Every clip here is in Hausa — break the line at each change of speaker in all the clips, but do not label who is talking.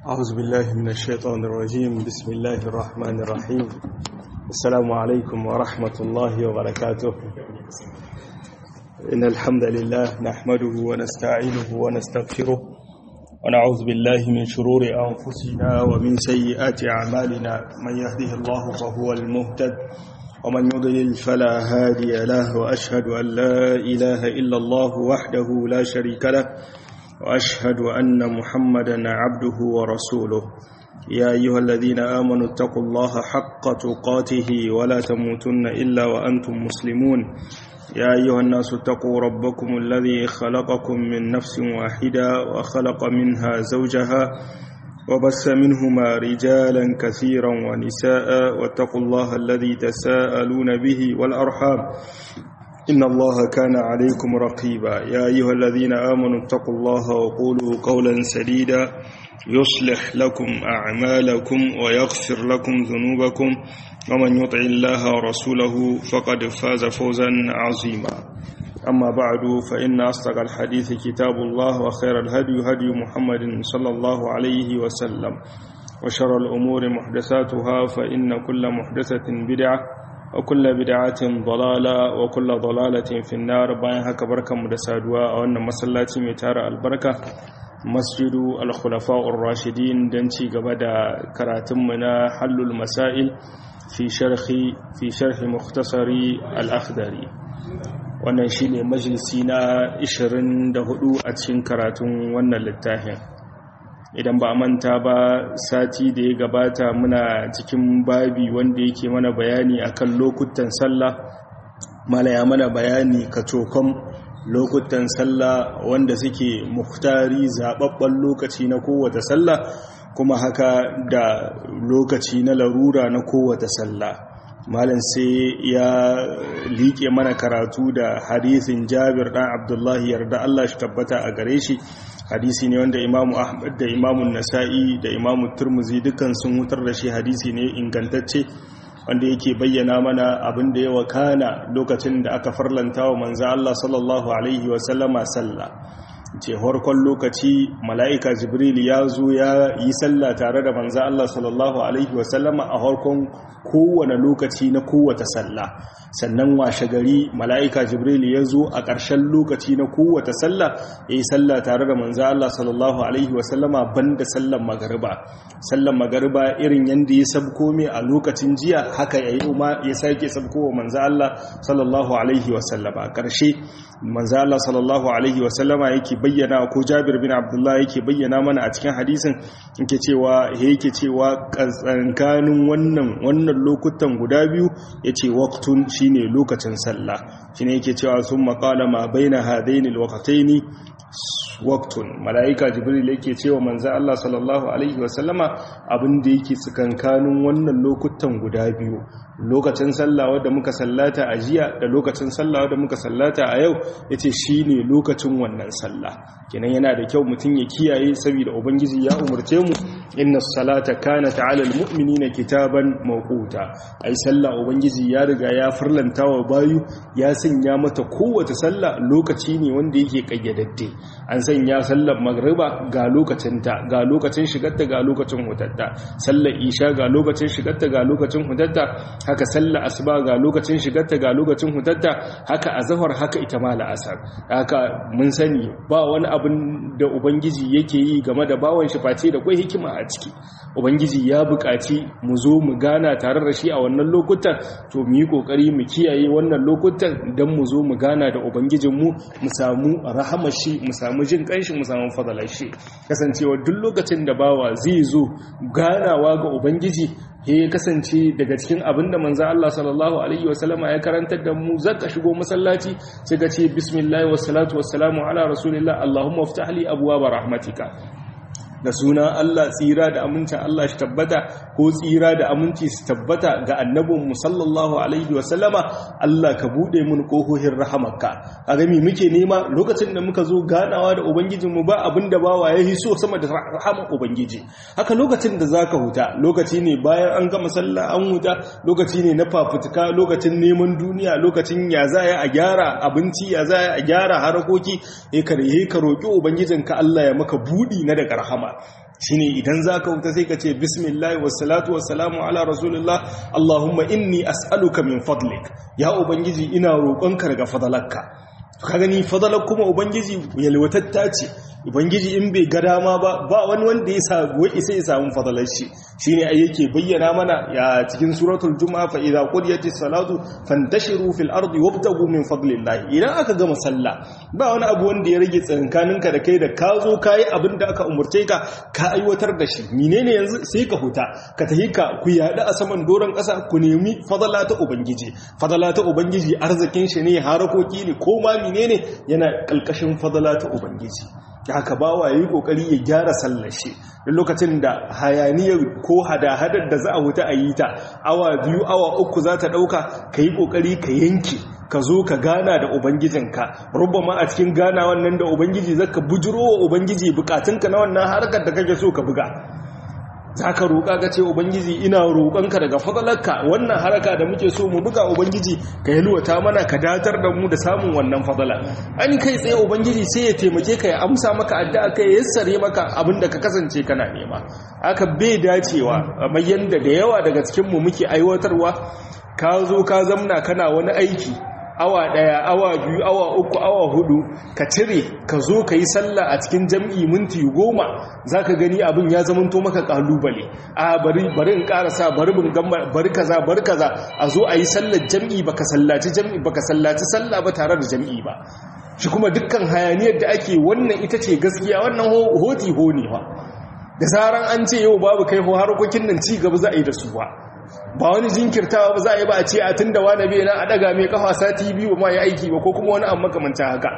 أعوذ بالله من الشيطان الرجيم بسم الله الرحمن الرحيم السلام عليكم ورحمة الله وبركاته إن الحمد لله نحمده ونستعينه ونستغفره ونعوذ بالله من شرور أنفسنا ومن سيئات أعمالنا من يهده الله فهو المهتد ومن يضلل فلا هادي له وأشهد أن لا إله إلا الله وحده لا شريك له وأشهد أن محمدا عبده ورسوله يا أيها الذين آمنوا اتقوا الله حق تقاته ولا تموتن إلا وأنتم مسلمون يا أيها الناس اتقوا ربكم الذي خلقكم من نفس واحدة وخلق منها زوجها وبث منهما رجالا كثيرا ونساء واتقوا الله الذي تساءلون به والأرحام إن الله كان عليكم رقيبا يا أيها الذين آمنوا اتقوا الله وقولوا قولا سديدا يصلح لكم أعمالكم ويغفر لكم ذنوبكم ومن يطع الله ورسوله فقد فاز فوزا عظيما أما بعد فإن أصدق الحديث كتاب الله وخير الهدي هدي محمد صلى الله عليه وسلم وشر الأمور محدثاتها فإن كل محدثة بدعة وكل بدعة ضلالة وكل ضلالة في النار باين هكا بركة مدسادوا وأن مسلاتي متار البركة مسجد الخلفاء الراشدين دنتي قبدا كراتمنا حل المسائل في شرح في شرح مختصر الأخضري wannan shine majalisi na 24 a cikin karatun wannan littafin idan ba a manta ba sati da ya gabata muna cikin babi wanda yake mana bayani akan lokutan sallah mala ya mana bayani kacokon lokutan sallah wanda suke muhtari zababben lokaci na kowace sallah kuma haka da lokaci na larura na kowace sallah malam sai ya liƙe mana karatu da hadisin jabir ɗan abdullahi yarda Allah shi tabbata a gare shi hadisi ne wanda imamu ahmad da imamun nasa'i da imamu turmuzi dukkan sun hutar da shi hadisi ne ingantacce wanda yake bayyana mana abin da ya wakana lokacin da aka farlanta wa manzo Allah sallallahu alaihi wasallama sallah ce harkon lokaci mala'ika jibril ya zo ya yi sallah tare da manzo Allah sallallahu alaihi wasallama a harkon kowane lokaci na kowace sallah sannan washe gari mala'ika jibril ya zo a ƙarshen lokaci na kowace sallah ya yi sallah tare da manzo Allah sallallahu alaihi wasallama banda sallan magariba sallan magariba irin yadda ya sabko mai a lokacin jiya haka ya yi umar ya sake sabko wa manzo Allah sallallahu alaihi wasallama ƙarshe manzo Allah sallallahu alaihi wasallama yake bayyana ko Jabir bin Abdullah yake bayyana mana a cikin hadisin yake cewa yake cewa tsankanin wannan wannan lokutan guda biyu yace waqtun shine lokacin sallah shine yake cewa summa qala ma baina hadaini alwaqtaini waqtun malaika jibril yake cewa manzo Allah sallallahu alaihi wasallama abin da yake tsakankanin wannan lokutan guda biyu lokacin sallah wadda muka sallata a jiya da lokacin sallah wadda muka sallata a yau yace shine lokacin wannan sallah kenan yana da kyau mutum ya kiyaye saboda ubangiji ya umurce mu inna salata kanat ala almu'minina kitaban mawquta ai sallah ubangiji ya riga ya farlanta wa bayu ya sanya mata kowace sallah lokaci ne wanda yake kayyadadde an sanya sallar magriba ga lokacinta ga lokacin shigarta ga lokacin hutatta sallar isha ga lokacin shigarta ga lokacin hutatta haka sallar asuba ga lokacin shigarta ga lokacin hutatta haka azhar haka ita ma la'asar haka mun sani ba wani abin da ubangiji yake yi game da bawan shi face da kai hikima a ciki ubangiji ya buƙaci mu zo mu gana tare da shi a wannan lokutan to mu yi kokari mu kiyaye wannan lokutan dan mu zo mu gana da ubangijinmu mu samu rahamar shi mu samu jin kanshi mu samu fadalar shi kasancewa duk lokacin da bawa zai zo ganawa ga ubangiji ya kasance daga cikin abin da manzo Allah sallallahu alaihi wasallama ya karantar da mu zaka shigo masallaci sai ka ce bismillah wassalatu wassalamu ala rasulillah allahumma iftah li abwaab rahmatika da suna Allah tsira da amincin Allah shi tabbata ko tsira da aminci su tabbata ga annabin sallallahu alaihi wasallama Allah ka bude mun kohohin rahamarka a gami muke nema lokacin da muka zo ganawa da ubangijinmu ba abin da bawa ya hiso sama da rahamar ubangiji haka lokacin da zaka huta lokaci ne bayan an gama sallah an huta lokaci ne na fafutuka lokacin neman duniya lokacin ya za a gyara abinci ya za a gyara harakoki ya ka roƙi ubangijinka Allah ya maka budi na daga rahama shine idan zaka wuta sai ka ce bismillah wassalatu wassalamu ala rasulillah allahumma inni as'aluka min fadlik ya ubangiji ina roƙonka daga fadalarka ka gani fadalar kuma ubangiji yalwatatta ce ubangiji in bai ga dama ba ba wani wanda ya samu isa ya samu fadalar shi shine ai yake bayyana mana ya cikin suratul juma'a fa idza qudiyatis salatu fantashiru fil ardi wabtagu min fadlillah idan aka gama sallah ba wani abu wanda ya rage tsankaninka da kai da ka zo kai abin da aka umurce ka ka aiwatar da shi menene yanzu sai ka huta ka tahi ka ku yada a saman doron kasa ku nemi fadala ta ubangiji fadala ta ubangiji arzikin shi ne harakoki ne ko ma menene yana kalkashin fadala ta ubangiji haka bawa yayi kokari ya gyara sallar shi duk lokacin da hayaniyar ko hada-hadar da za a wuta a yi ta awa biyu awa uku za ta dauka ka yi kokari ka yanke ka zo ka gana da ubangijinka rubama a cikin gana wannan da ubangiji zaka bujiro wa ubangiji bukatunka na wannan harkar da kake so ka buga za ka roƙa ka ce ubangiji ina roƙonka daga fadalarka wannan haraka da muke so mu buga ubangiji ka yalwata mana ka datar da mu da samun wannan fadala an kai tsaye ubangiji sai ya taimake ka ya amsa maka addu'a ka ya yassare maka abin da ka kasance kana nema aka bai dacewa mai yanda da yawa daga cikin mu muke aiwatarwa ka zo ka zamna kana wani aiki awa daya awa biyu awa uku awa hudu ka cire ka zo ka yi sallah a cikin jam'i minti goma za ka gani abin ya zamanto maka kalubale a bari bari in karasa bari bin gamba bari kaza bari kaza a zo a yi sallar jam'i baka sallaci jam'i baka sallaci sallah ba tare da jam'i ba shi kuma dukkan hayaniyar da ake wannan ita ce gaskiya wannan hoti ho ne ba da zaran an ce yau babu kai ho harkokin nan ci gaba za a yi da su ba ba wani jinkirtawa ba za a yi ba a ce a tun da wani bai na a daga mai kafa sati biyu ma ya aiki ba ko kuma wani amma makamancin haka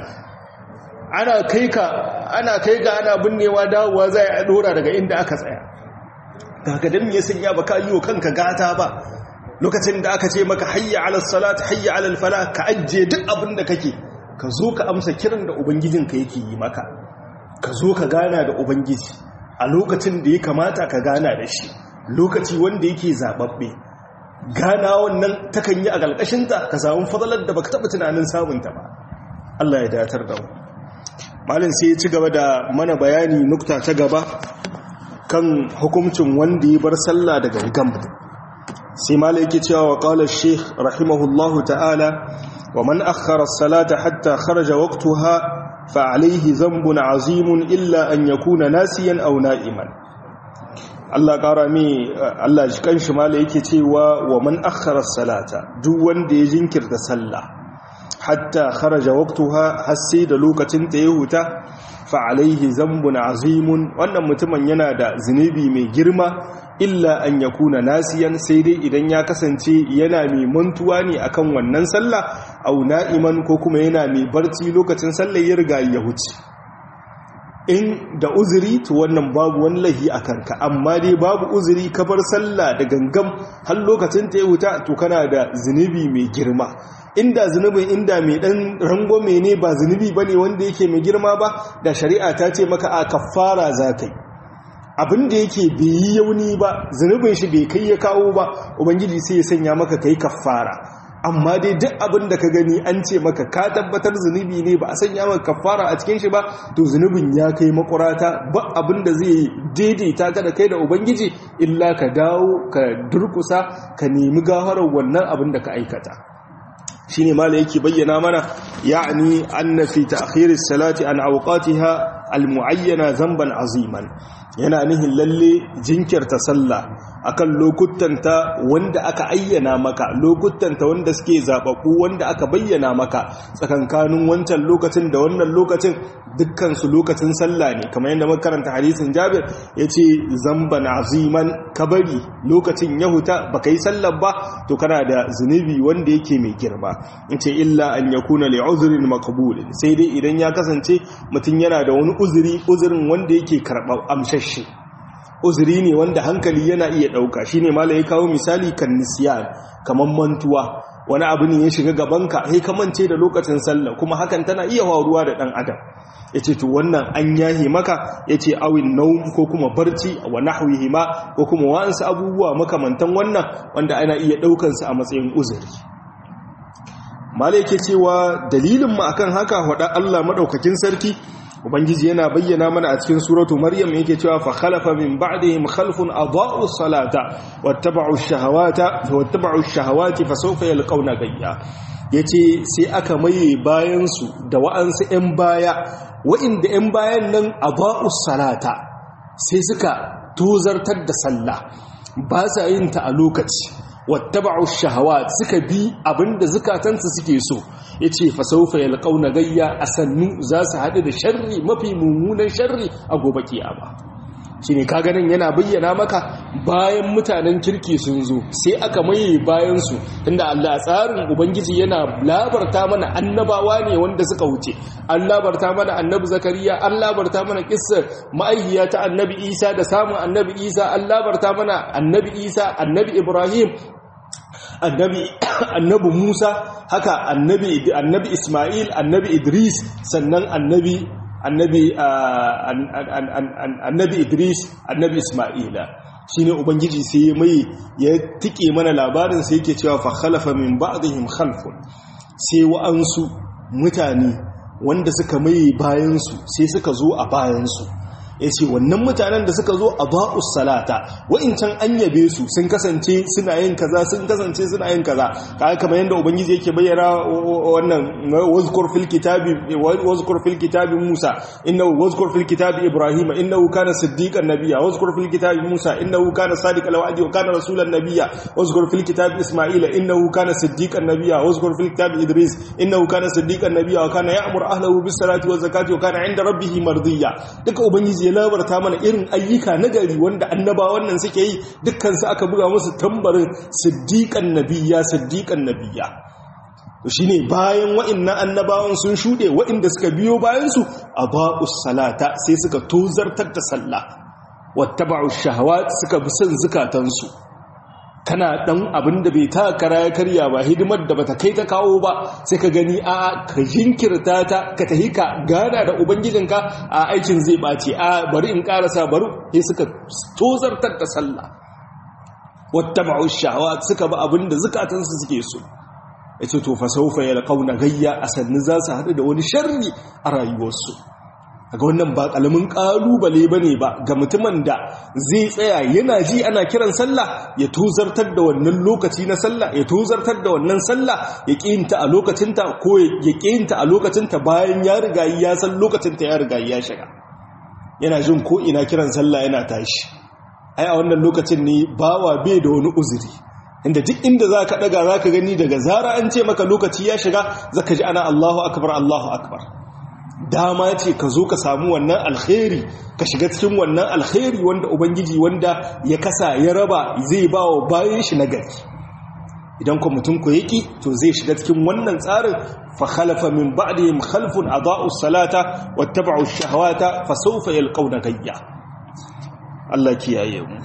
ana kai ka ana kai ga ana binnewa dawowa za a dora daga inda aka tsaya daga dan me sanya ba ka yi wa kanka gata ba lokacin da aka ce maka hayya ala salat hayya ala fala ka ajje duk abin da kake ka zo ka amsa kiran da ubangijinka yake yi maka ka zo ka gana da ubangiji a lokacin da ya kamata ka gana da shi lokaci wanda yake zababbe gana wannan takan yi a ƙarƙashinta ka samu fadalar da baka taɓa tunanin samunta ba Allah ya datar da mu malin sai ya ci gaba da mana bayani nukta ta gaba kan hukuncin wanda ya bar sallah da gangam sai malai yake cewa wa qala sheikh rahimahullahu ta'ala wa man akhkhara as-salata hatta kharaja waqtaha fa alayhi dhanbun azimun illa an yakuna nasiyan aw na'iman Allah ƙara mi Allah shi kanshi mala yake cewa wa man akhara salata duk wanda ya jinkirta sallah hatta kharaja waqtaha har sai da lokacin ta ya huta fa alaihi zambun azimun wannan mutumin yana da zunubi mai girma illa an yakuna nasiyan sai dai idan ya kasance yana mai mantuwa ne akan wannan sallah au na'iman ko kuma yana mai barci lokacin sallar ya riga ya huce in da uzuri to wannan babu wani lahi a kanka amma dai babu uzuri ka bar sallah da gangam har lokacin ta ya wuta to kana da zunubi mai girma inda zunubin inda mai dan rangwame ne ba zunubi bane wanda yake mai girma ba da shari'a ta ce maka a kafara zakai abin da yake bai yi yauni ba zunubin shi bai kai ya kawo ba ubangiji sai ya sanya maka kai kafara amma dai duk abin da ka gani an ce maka ka tabbatar zunubi ne ba a sanya maka kafara a cikin shi ba to zunubin ya kai makurata ba abin da zai daidaita ka da kai da ubangiji illa ka dawo ka durkusa ka nemi gafarar wannan abin da ka aikata shine mala yake bayyana mana ya'ni anna fi ta'khir as-salati an awqatiha al-mu'ayyana zamban aziman yana nihin lalle jinkirta sallah akan lokutanta wanda aka ayyana maka lokutanta wanda suke zababbu wanda aka bayyana maka tsakankanin wancan lokacin da wannan lokacin dukkan su lokacin sallah ne kamar yadda muka karanta hadisin Jabir yace zamban aziman kabari lokacin yahuta baka yi sallar ba to kana da zunubi wanda yake mai girma yace illa an yakuna li uzrin maqbul sai dai idan ya kasance mutum yana da wani uzuri uzurin wanda yake karɓar amshashe uzuri ne wanda hankali yana iya ɗauka shi ne mala ya kawo misali kan nisiyan kamar mantuwa wani abu ne ya shiga gabanka sai ka mance da lokacin sallah kuma hakan tana iya faruwa da ɗan adam ya ce to wannan an yahi maka ya ce awin naum ko kuma barci wa nahwihi ma ko kuma wa'ansu abubuwa makamantan wannan wanda ana iya ɗaukansu a matsayin uzuri mala yake cewa dalilin mu akan haka faɗa Allah maɗaukakin sarki ubangiji yana bayyana mana a cikin suratu maryam yake cewa fa khalafa min ba'dihim khalfun adaa'u salata wattaba'u shahawata wattaba'u shahawati fa sawfa yalqawna gayya yace sai aka maye bayan su da wa'ansu 'yan baya wa'inda 'yan bayan nan adaa'u salata sai suka tozartar da sallah ba sa yin ta a lokaci wattaba'u shahawat suka bi abinda zukatansu suke so yace fa sawfa yalqauna gayya asannu za su hadu da sharri mafi mummunan sharri a gobe kiyama shine kaga nan yana bayyana maka bayan mutanen kirki sun zo sai aka maye bayan su tunda Allah tsarin ubangiji yana labarta mana annabawa ne wanda suka wuce an labarta mana annabi zakariya an labarta mana kissar ma'aihiya ta annabi isa da samun annabi isa an labarta mana annabi isa annabi ibrahim annabi annabi Musa haka annabi annabi Ismail annabi Idris sannan annabi annabi annabi Idris annabi Ismaila shine ubangiji sai mai ya tike mana labarin sai yake cewa fa khalafa min ba'dihim khalfun sai wa'ansu mutane wanda suka mai bayan su sai suka zo a bayan su ya ce wannan mutanen da suka zo a ba'us salata wa'incan an yabe su sun kasance suna yin kaza sun kasance suna yin kaza kaga kamar yadda ubangiji yake bayyana wannan wazkur fil kitabi wazkur fil kitabi Musa innahu wazkur fil kitabi Ibrahim innahu kana siddiqan nabiyya wazkur fil kitabi Musa innahu kana sadiqal wa'di wa kana rasulan nabiyya wazkur fil kitabi Isma'ila innahu kana siddiqan nabiyya wazkur fil kitabi Idris innahu kana siddiqan nabiyya wa kana ya'muru ahlahu bis salati waz zakati wa kana 'inda rabbih mardiya duka ubangiji ya labarta mana irin ayyuka na gari wanda annabawan nan suke yi dukkansu aka buga musu tambarin siddiƙan nabiya siddiƙan nabiya to shine bayan wa'annan annabawan sun shuɗe wa'inda suka biyo bayansu a ba'us salata sai suka tozartar da sallah wattaba'u shahawat suka bi son zukatansu kana dan abin da bai ta kara ya karya ba hidimar da bata kai ta kawo ba sai ka gani a ka jinkirta ta ka tahi ka gana da ubangijinka a aikin zai bace a bari in karasa bari sai suka tozartar da sallah wattaba'u shahawat suka ba abin da zukatansu suke so yace to fa sawfa yalqauna gayya asanni za su hadu da wani sharri a rayuwarsu ga wannan ba kalamin kalubale bane ba ga mutumin da zai tsaya yana ji ana kiran sallah ya tozartar da wannan lokaci na sallah ya tozartar da wannan sallah ya kiyinta a lokacinta ko ya kiyinta a lokacinta bayan ya riga ya san lokacinta ya riga ya shiga yana jin ko ina kiran sallah yana tashi ai a wannan lokacin ne bawa bai da wani uzuri inda duk inda za ka ɗaga za ka gani daga zara an ce maka lokaci ya shiga za ka ji ana Allahu akbar Allahu akbar dama ce ka zo ka samu wannan alkhairi ka shiga cikin wannan alkhairi wanda ubangiji wanda ya kasa ya raba zai ba wa bayan shi na gari idan ku mutum ku yaki to zai shiga cikin wannan tsarin fa khalafa min ba'dihim khalfun adaa'u salata wattaba'u ash-shahawata fa sawfa yalqawna gayya Allah kiyaye mu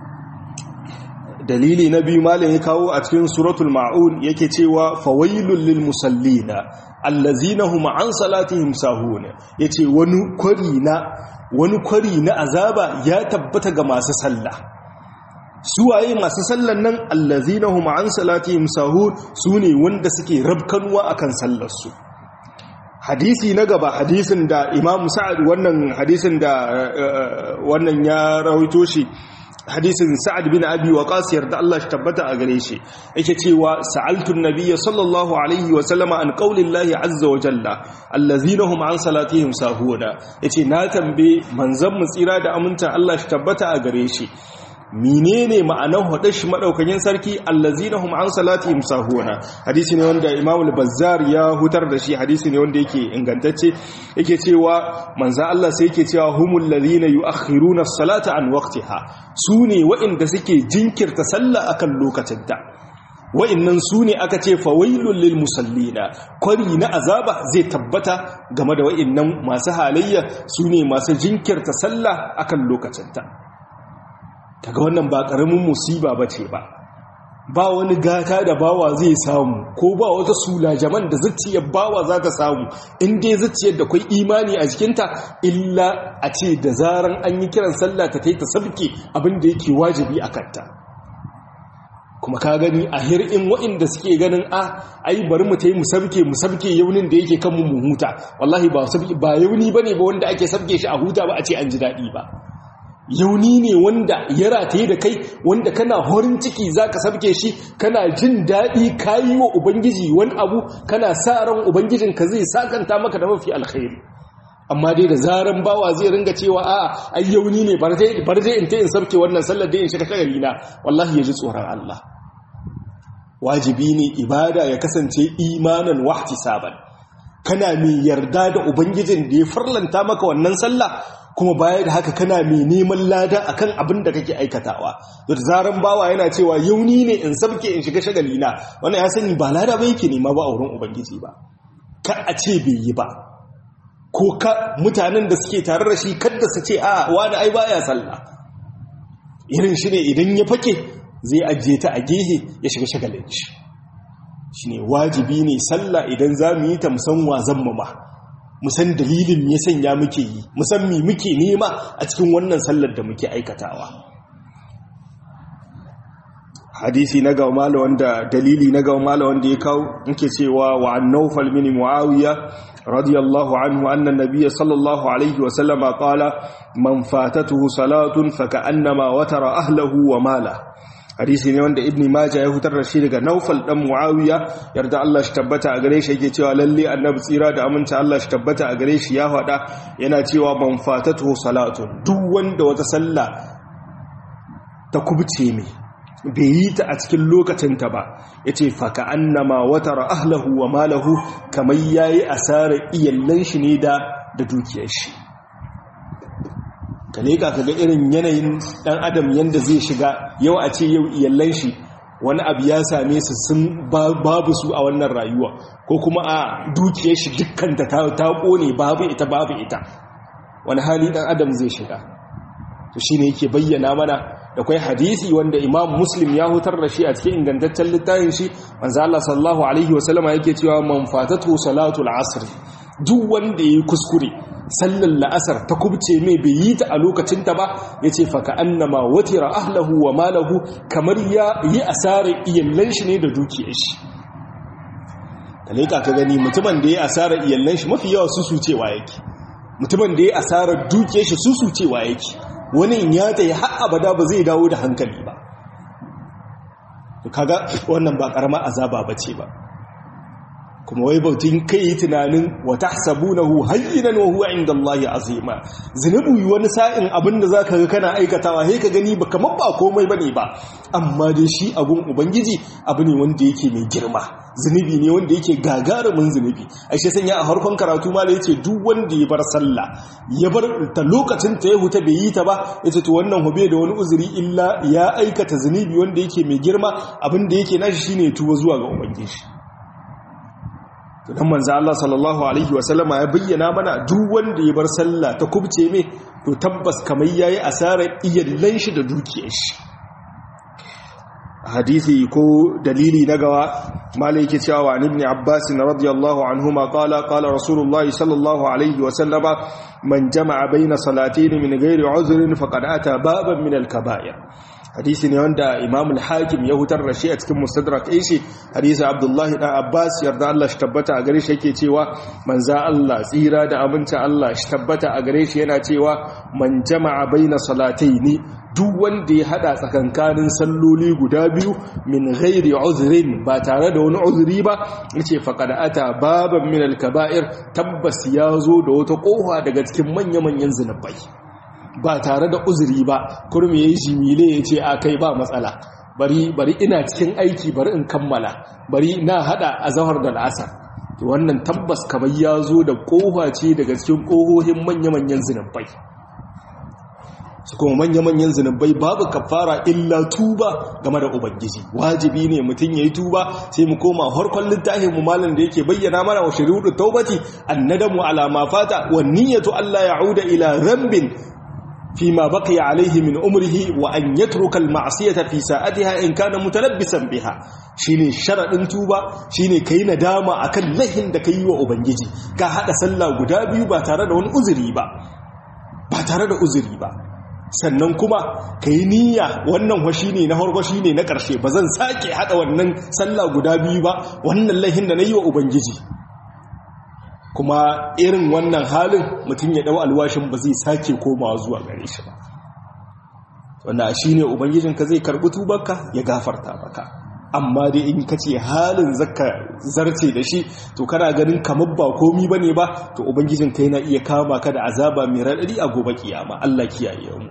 dalili na biyu malam ya kawo a cikin suratul ma'un yake cewa fawailul lil musallina allazina hum an salatihim sahun yace wani kwari na wani kwari na azaba ya tabbata ga masu sallah suwaye masu sallan nan allazina hum an salatihim sahun sune wanda suke rabkanwa akan sallar su hadisi na gaba hadisin da imam sa'ad wannan hadisin da wannan ya rawaito shi hadisin sa'ad bin abi waqas yarda Allah shi tabbata a gare shi yake cewa sa'altu an-nabiyya sallallahu alaihi wa sallama an qaulillahi azza wa jalla allazina hum an salatihim sahuna yace na tambaye manzon mu tsira da aminta Allah shi tabbata a gare shi menene ma'anar hudar shi madaukakin sarki allazina hum an salatihim sahuna hadisi ne wanda Imam al-Bazzar ya hutar da shi hadisi ne wanda yake ingantacce yake cewa manzo Allah sai yake cewa humul ladina yuakhiruna as-salata an waqtiha sune waɗanda suke jinkirta sallah akan lokacinta wa'annan sune aka ce fawailul lil musallina kwari na azaba zai tabbata game da wa'annan masu halayya sune masu jinkirta sallah akan lokacinta kaga wannan ba ƙaramin musiba ba ce ba ba wani gata da bawa zai samu ko ba wata sulajaman da zuciyar bawa za ta samu in dai zuciyar da kwai imani a jikinta illa a ce da zaran an yi kiran sallah ta ta sabke abin da yake wajibi a kanta kuma ka gani a hir'in waɗanda suke ganin a ai bari mu ta yi musabke musabke yaunin da yake kanmu mu huta wallahi ba ba yauni bane ba wanda ake sabke shi a huta ba a ce an ji daɗi ba yauni ne wanda ya rataye da kai wanda kana horin ciki zaka sabke shi kana jin daɗi kayi wa ubangiji wani abu kana sa ran ubangijinka zai sakanta maka da mafi alkhairi amma dai da zaran bawa zai ringa cewa a ai yauni ne bar dai in ta in sabke wannan sallar dai in shiga shagali na wallahi ya ji tsoron Allah wajibi ne ibada ya kasance imanan wahtisaban kana mai yarda da ubangijin da ya farlanta maka wannan sallah kuma baya da haka kana mai neman lada akan abin da kake aikatawa da zaran bawa yana cewa yauni ne in sabke in shiga shagali na wannan ya sani ba lada ba yake nema ba a wurin ubangiji ba ka a ce bai yi ba ko ka mutanen da suke tare da shi kadda su ce a wani ai baya sallah irin shi ne idan ya fake zai ajiye ta a gehe ya shiga shagalin shi shi ne wajibi ne sallah idan za mu yi ta musan wazan mu ma musan dalilin ya sanya muke yi musan mi muke nema a cikin wannan sallar da muke aikatawa hadisi na gaumala wanda dalili na gaumala wanda ya kawo nke cewa wa an naufal mini muawiya radiyallahu anhu anna nabiyya sallallahu alaihi wa sallama qala man fatatuhu salatun faka'annama watara ahlahu wa mala hadisi ne wanda ibn majah ya hutar da shi daga naufal dan muawiya yarda Allah shi tabbata a gare shi yake cewa lalle annabi tsira da aminta Allah shi tabbata a gare shi ya faɗa yana cewa man fatatuhu salatun duk wanda wata sallah ta kubce mai bai yi ta a cikin lokacinta ba ya ce faka annama watara ahlahu wa malahu kamar ya yi asarar iyallan shi ne da da dukiyar shi ka leka ka ga irin yanayin dan adam yadda zai shiga yau a ce yau iyallan shi wani abu ya same su sun babu su a wannan rayuwa ko kuma a dukiyar shi dukkanta ta kone babu ita babu ita wani hali dan adam zai shiga to shine yake bayyana mana da kwai hadisi wanda imam muslim ya hutar da shi a cikin ingantaccen littafin shi manzo Allah sallallahu alaihi wasallama yake cewa man fatatu salatul asr duk wanda yayi kuskure sallar la'asar ta kubce mai bai yi ta a lokacin ta ba yace fa ka annama watira ahlahu wa malahu kamar ya yi asarar iyallan shi ne da dukiyar shi kaleka ka gani mutumin da ya asarar iyallan shi mafi yawa susucewa yake mutumin da ya asarar dukiyar shi susucewa yake wani ya ta yi har abada ba zai dawo da hankali ba kaga wannan ba karama azaba ba ce ba kuma wai bautin kai yi tunanin wa tahsabunahu hayyinan wa huwa inda Allah azima zinubu wani sa'in abinda zaka ga kana aikatawa sai ka gani ba kamar ba komai bane ba amma dai shi abun ubangiji abu ne wanda yake mai girma zunubi ne wanda yake gagarumin zunubi ai shi sanya a harkon karatu ma da yace duk wanda ya bar sallah ya bar ta lokacin ta ya huta bai yi ta ba yace to wannan hobe da wani uzuri illa ya aikata zunubi wanda yake mai girma abin da yake nashi shine tuwa zuwa ga ubangiji dan manzo Allah sallallahu alaihi wasallama ya bayyana mana duk wanda ya bar sallah ta kubce me to tabbas kamar yayi asarar iyallan shi da dukiyar shi hadisi ko dalili na gawa malai yake cewa wa ibn abbas radiyallahu anhuma qala qala rasulullahi sallallahu alaihi wasallama man jama'a baina salatayn min ghairi uzrin faqad ata baban min al-kaba'ir hadisi ne wanda imam al-hakim ya hutar da shi a cikin mustadrak shi hadisi abdullahi dan abbas yarda Allah shi tabbata a gare shi yake cewa manza Allah tsira da aminta Allah shi tabbata a gare shi yana cewa man jama'a baina salataini duk wanda ya hada tsakankanin salloli guda biyu min ghairi uzrin ba tare da wani uzuri ba yace faqad ata baban min al-kaba'ir tabbas ya zo da wata kofa daga cikin manya-manyan zinubai ba tare da uzuri ba kurmi ya yi jimile ya ce a kai ba matsala bari bari ina cikin aiki bari in kammala bari na hada a zahar da la'asar to wannan tabbas kamar ya zo da kofa ce daga cikin kohohin manya-manyan zinubai su kuma manya-manyan zinubai babu kafara illa tuba game da ubangiji wajibi ne mutum ya yi tuba sai mu koma harkon littafin mu malam da yake bayyana mana wa shari'u taubati annadamu ala ma fata wa niyyatu Allah ya'uda ila rambin فيما بقي عليه من عمره وأن يترك المعصية في ساعتها إن كان متلبسا بها shine sharadin tuba shine kai nadama akan lahin da kai wa ubangiji ka hada sallah guda biyu ba tare da wani uzuri ba ba tare da uzuri ba sannan kuma ka yi niyya wannan washi ne na harko shi ne na ƙarshe ba zan sake haɗa wannan sallah guda biyu ba wannan laihin da na yi wa ubangiji kuma irin wannan halin mutum ya ɗau alwashin ba zai sake komawa zuwa gare shi ba wanda shi ne ubangijinka zai karɓi tubarka ya gafarta maka amma dai in ka ce halin zaka zarce da shi to kana ganin kamar ba komi ba ne ba to ubangijinka yana iya kama ka da azaba mai raɗaɗi a gobe kiyama Allah kiyaye mu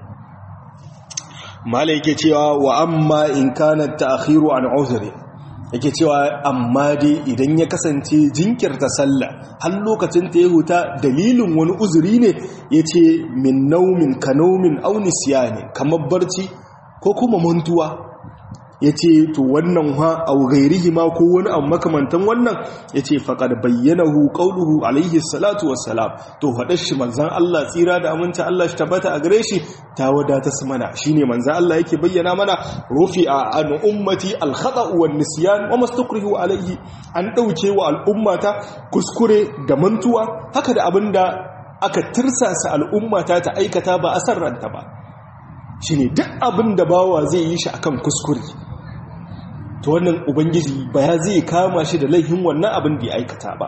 mala yake cewa wa amma in kana ta'khiru an uzri yake cewa amma dai idan ya kasance jinkirta sallah har lokacin ta ya huta dalilin wani uzuri ne yace min naumin kanaumin aw nisyani kamar barci ko kuma mantuwa ya ce to wannan ha a gairihi ma ko wani abu makamantan wannan ya ce faƙar bayyanahu ƙauluhu alaihi salatu wassalam to faɗar shi manzan Allah tsira da aminta Allah shi tabbata a gare shi ta wadata su mana shi ne manzan Allah yake bayyana mana rufi a an ummati alhaɗa wa nisiyan wa mastukrihu alaihi an ɗauke wa al'ummata kuskure da mantuwa haka da abin da aka tirsasa al'ummata ta aikata ba a san ranta ba shi ne duk abin da bawa zai yi shi akan kuskure to wannan ubangiji ba ya zai kama shi da laifin wannan abin da ya aikata ba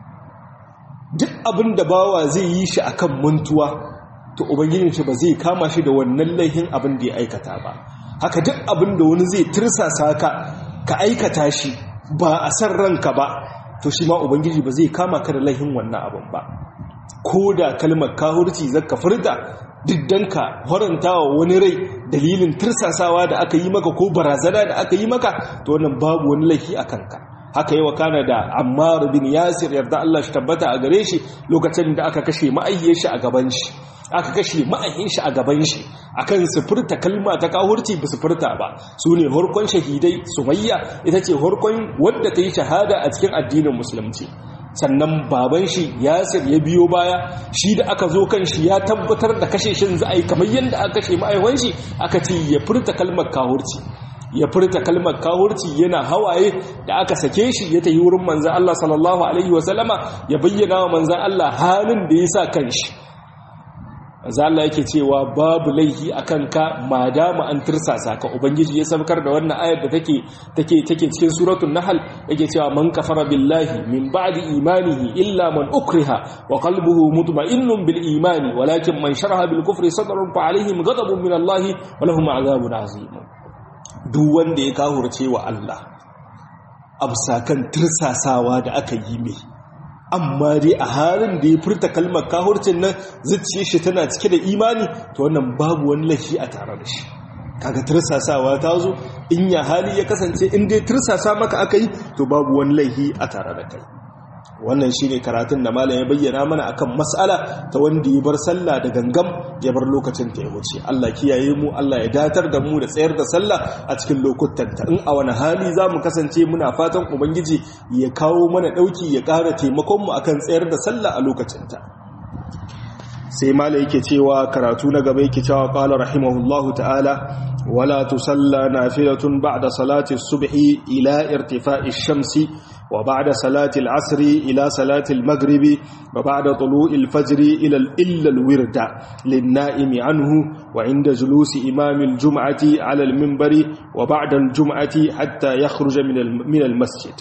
duk abin da bawa zai yi shi akan mantuwa to ubangijin shi ba zai kama shi da wannan laifin abin da ya aikata ba haka duk abin da wani zai tirsasa ka ka aikata shi ba a san ranka ba to shi ma ubangiji ba zai kama ka da laifin wannan abin ba ko da kalmar kahurci zaka furta diddanka horantawa wani rai dalilin tirsasawa da aka yi maka ko barazana da aka yi maka to wannan babu wani laifi a kanka haka yi wa kana da ammar bin yasir yarda Allah shi tabbata a gare shi lokacin da aka kashe ma'ayyar shi a gaban shi aka kashe ma'ayyin shi a gaban shi akan su furta kalma ta kahurci ba su furta ba su ne harkon shahidai sumayya ita ce harkon wadda ta yi shahada a cikin addinin musulunci sannan baban shi yasir ya biyo baya shi da aka zo kan shi ya tabbatar da kashe shin za a yi kamar yadda aka kashe ma'aiwan shi aka ce ya furta kalmar kahurci ya furta kalmar kahurci yana hawaye da aka sake shi ya tafi wurin manzan Allah sallallahu alaihi wasallama ya bayyana wa manzan Allah halin da ya sa kan shi manzan Allah yake cewa babu laihi a kanka madama an tirsasa ka ubangiji ya sabkar da wannan ayar da take take take cikin suratul nahl yake cewa man kafara billahi min ba'di imanihi illa man ukriha wa qalbuhu mutma'innun bil imani walakin man sharaha bil kufri sadrun fa alaihim ghadabun min Allah wa lahum 'adhabun 'azim duk wanda ya kahurce wa Allah absakan tirsasawa da aka yi mai amma dai a halin da ya furta kalmar kahurcin nan zuciya shi tana cike da imani to wannan babu wani laifi a tare da shi kaga tirsasawa ta zo in ya hali ya kasance in dai tirsasa maka aka yi to babu wani laifi a tare da kai wannan shine karatun da malam ya bayyana mana akan mas'ala ta wanda ya bar sallah da gangam ya bar lokacin ta ya wuce Allah kiyaye mu Allah ya datar da mu da tsayar da sallah a cikin lokutan ta in a wani hali zamu kasance muna fatan ubangiji ya kawo mana dauki ya ƙara taimakon mu akan tsayar da sallah a lokacin ta sai malam yake cewa karatu na gaba yake cewa qala rahimahullahu ta'ala wala tusalla nafilatun ba'da salati subhi ila irtifa'i shamsi وبعد صلاة العصر إلى صلاة المغرب وبعد طلوع الفجر إلى إلا الورد للنائم عنه وعند جلوس إمام الجمعة على المنبر وبعد الجمعة حتى يخرج من المسجد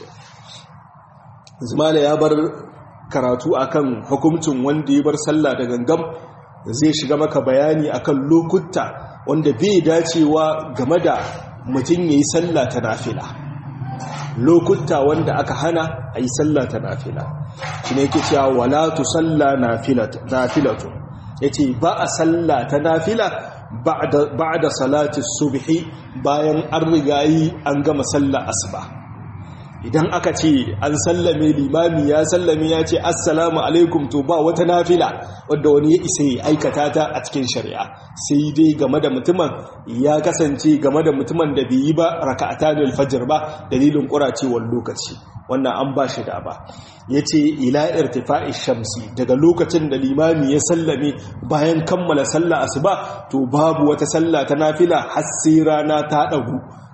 زمال يابر karatu akan hukuncin wanda ya bar sallah da gangam zai shiga maka bayani akan lokuta wanda bai dacewa game da mutum yayi sallah ta nafila lokuta wanda aka hana a yi sallah ta nafila shi ne yake cewa wala tu salla nafilatu ya ce ba a sallah ta nafila ba da salati subhi bayan an rigayi an gama sallah asuba idan aka ce an sallame limami ya sallame ya ce assalamu alaikum to ba wata nafila wadda wani ya isa ya aikata ta a cikin shari'a sai dai game da mutumin ya kasance game da mutumin da bai yi ba raka'ata da alfajir ba dalilin kuracewar lokaci wannan an ba shi da ba ya ce ila irtifa'i shamsi daga lokacin da limami ya sallame bayan kammala sallah asuba to babu wata sallah ta nafila har sai rana ta ɗagu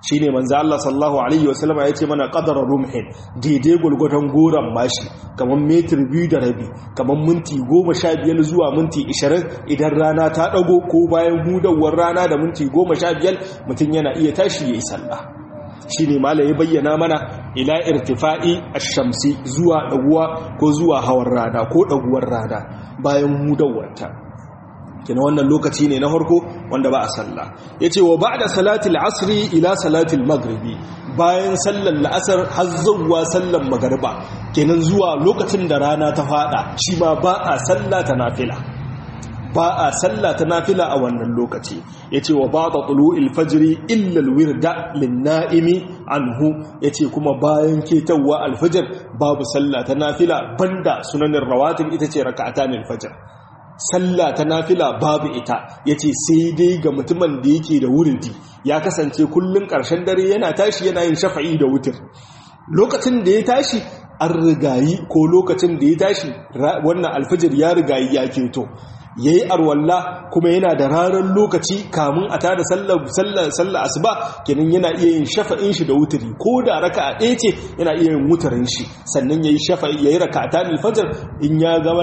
shine manzo Allah sallallahu alaihi wasallam ya ce mana qadara rumhin daidai gulgudan goran mashi kamar metir biyu da rabi kamar minti goma sha biyar zuwa minti ishirin idan rana ta ɗago ko bayan hudawar rana da minti goma sha biyar mutum yana iya tashi ya yi sallah shi ne mala ya bayyana mana ila irtifa'i shamsi zuwa ɗaguwa ko zuwa hawan rana ko ɗaguwar rana bayan hudawarta kina wannan lokaci ne na farko wanda ba a sallah ya ce wa ba da salatul asri ila salatul magribi bayan sallar la'asar har zuwa sallar magariba kenan zuwa lokacin da rana ta fada shi ma ba a sallah ta nafila ba a sallah ta nafila a wannan lokaci yace wa ba'da tulu'il fajri illa alwirda lin-na'imi anhu yace kuma bayan ketawa alfajr babu sallah ta nafila banda sunanin rawatib ita ce raka'atanil fajr sallah ta nafila babu ita yace sai dai ga mutumin da yake da wuridi ya kasance kullun karshen dare yana tashi yana yin shafa'i da wutir lokacin da ya tashi an rigayi ko lokacin da ya tashi wannan alfajir ya rigayi ya keto ya yi arwalla kuma yana da ranar lokaci kamun a tada sallar asuba kenan yana iya yin shafa'in shi da wuturi ko da raka a ɗaya ce yana iya yin wutarin shi sannan ya yi shafa'i ya yi raka a tanin fajar in ya gama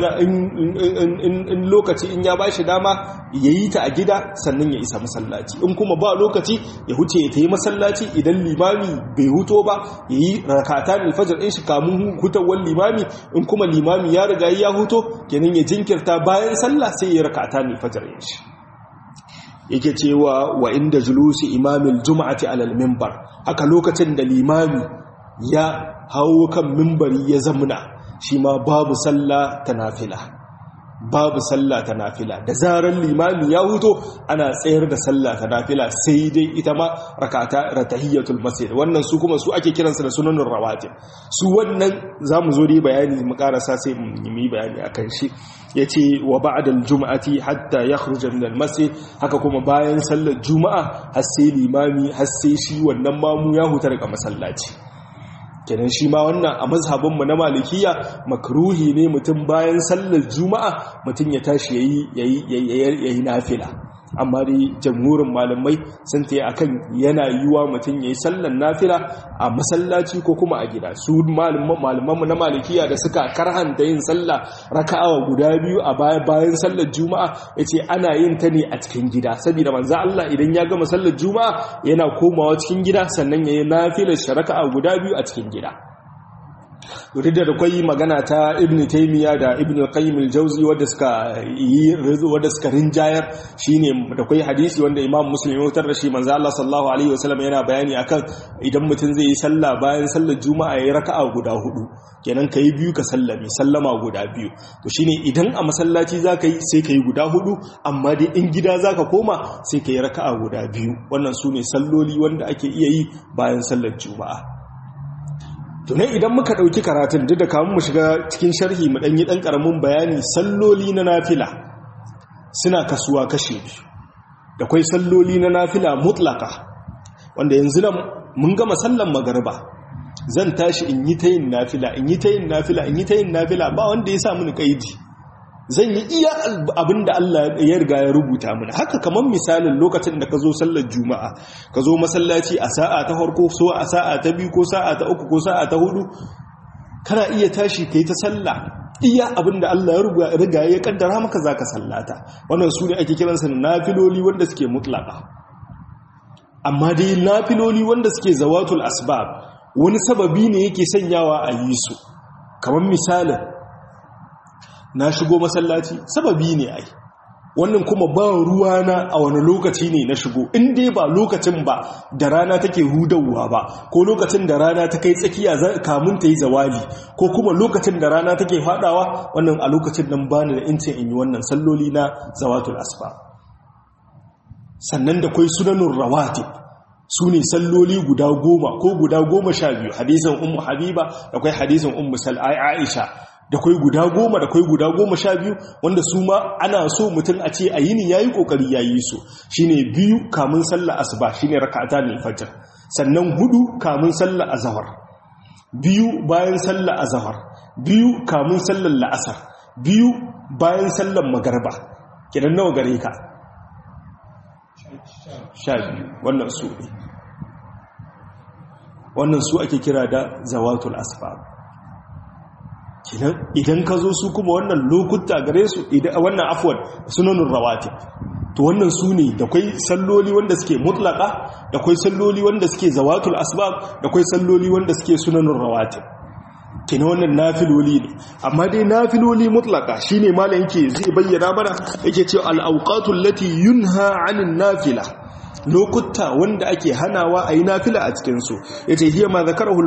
in lokaci in ya ba shi dama ya yi ta a gida sannan ya isa masallaci in kuma ba lokaci ya huce ya ta yi masallaci idan limami bai huto ba ya yi raka a tanin fajar in shi kamun hutawar limami in kuma limami ya riga ya huto kenan ya jinkirta bayan sallah sai ya rakata ne fajar yin shi yake cewa wa inda julusi imamil juma'ati alal mimbar haka lokacin da limami ya hawo kan mimbari ya zamna shi ma babu sallah ta nafila babu sallah ta nafila da zarar limami ya huto ana tsayar da sallah ta nafila sai dai ita ma rakata ratahiyatul masjid wannan su kuma su ake kiransu da sunanin rawatib su wannan zamu zo dai bayani mu karasa sai mu yi bayani akan shi yace wa ba'da al-jum'ati hatta yakhruja min al-masjid haka kuma bayan sallar juma'a har sai limami har sai shi wannan mamu ya huta daga masallaci kenan shi ma wannan a mazhabinmu na malikiya makruhi ne mutum bayan sallar juma'a mutum ya tashi yayi yayi nafila amma dai jamhurin malamai sun ta yi akan yana yiwa mutum yayi sallar nafila a masallaci ko kuma a gida su malamanmu na malikiya da suka karhanta yin sallah raka'a guda biyu a bayan sallar juma'a yace ana yin ta ne a cikin gida saboda manzo Allah idan ya gama sallar juma'a yana komawa cikin gida sannan yayi nafilar raka'a guda biyu a cikin gida duk da akwai magana ta ibn taymiya da ibn qayyim al-jawzi wanda suka yi wanda suka rinjayar shine da akwai hadisi wanda imam muslim ya wutar da shi manzo Allah sallallahu alaihi wasallam yana bayani akan idan mutum zai yi sallah bayan sallar juma'a yayi raka'a guda hudu kenan kai biyu ka sallame sallama guda biyu to shine idan a masallaci zaka yi sai kai guda hudu amma dai in gida zaka koma sai kai raka'a guda biyu wannan sune salloli wanda ake iya yi bayan sallar juma'a tunai idan muka ɗauki karatun duk da kamun mu shiga cikin sharhi mu ɗanyi ɗan ƙaramin bayani salloli na nafila suna kasuwa kashe biyu da kwai salloli na nafila mutlaka wanda yanzu nan mun gama sallan magariba zan tashi in yi ta yin nafila in yi ta yin nafila in yi ta yin nafila ba wanda ya sa mini kaidi zan yi iya abin da Allah ya riga ya rubuta mana haka kamar misalin lokacin da ka zo sallar juma'a ka zo masallaci a sa'a ta farko so a sa'a ta biyu ko sa'a ta uku ko sa'a ta hudu kana iya tashi ka yi ta sallah iya abin da Allah ya riga ya kaddara maka za ka sallata wannan su ne ake kiransa na nafiloli wanda suke mutlaka amma dai nafiloli wanda suke zawatul asbab wani sababi ne yake sanyawa a yi su kamar misalin na shigo masallaci sababi ne ai wannan kuma ba ruwa na a wani lokaci ne na shigo in dai ba lokacin ba da rana take hudawa ba ko lokacin da rana ta kai tsakiya kamun ta yi zawali ko kuma lokacin da rana take fadawa wannan a lokacin nan bani da incin in yi wannan salloli na zawatul asfa sannan da kwai sunanun rawatib su ne salloli guda goma ko guda goma sha biyu hadisan ummu habiba da kwai hadisan ummu sal'ai aisha da kwai guda goma da kwai guda goma sha biyu wanda su ma ana so mutum a ce a yini ya yi ƙoƙari ya yi su shi ne biyu kamun sallah asuba shi ne raka'ata ne fajar sannan hudu kamun sallah azahar biyu bayan sallah azahar biyu kamun sallar la'asar biyu bayan sallar magarba kidan nawa gare ka sha biyu wannan su ne wannan su ake kira da zawatul asbab idan ka zo su kuma wannan lokuta gare su wannan afwan sunanun rawatib to wannan su ne da kwai salloli wanda suke mutlaka da kwai salloli wanda suke zawatul asbab da kwai salloli wanda suke sunanun rawatib kina wannan nafiloli ne amma dai nafiloli mutlaka shine malam yake zai bayyana mana yake cewa al-awqatul lati yunha 'anil nafila lokuta wanda ake hanawa a yi nafila a cikinsu ya ce hiya ma zakarahul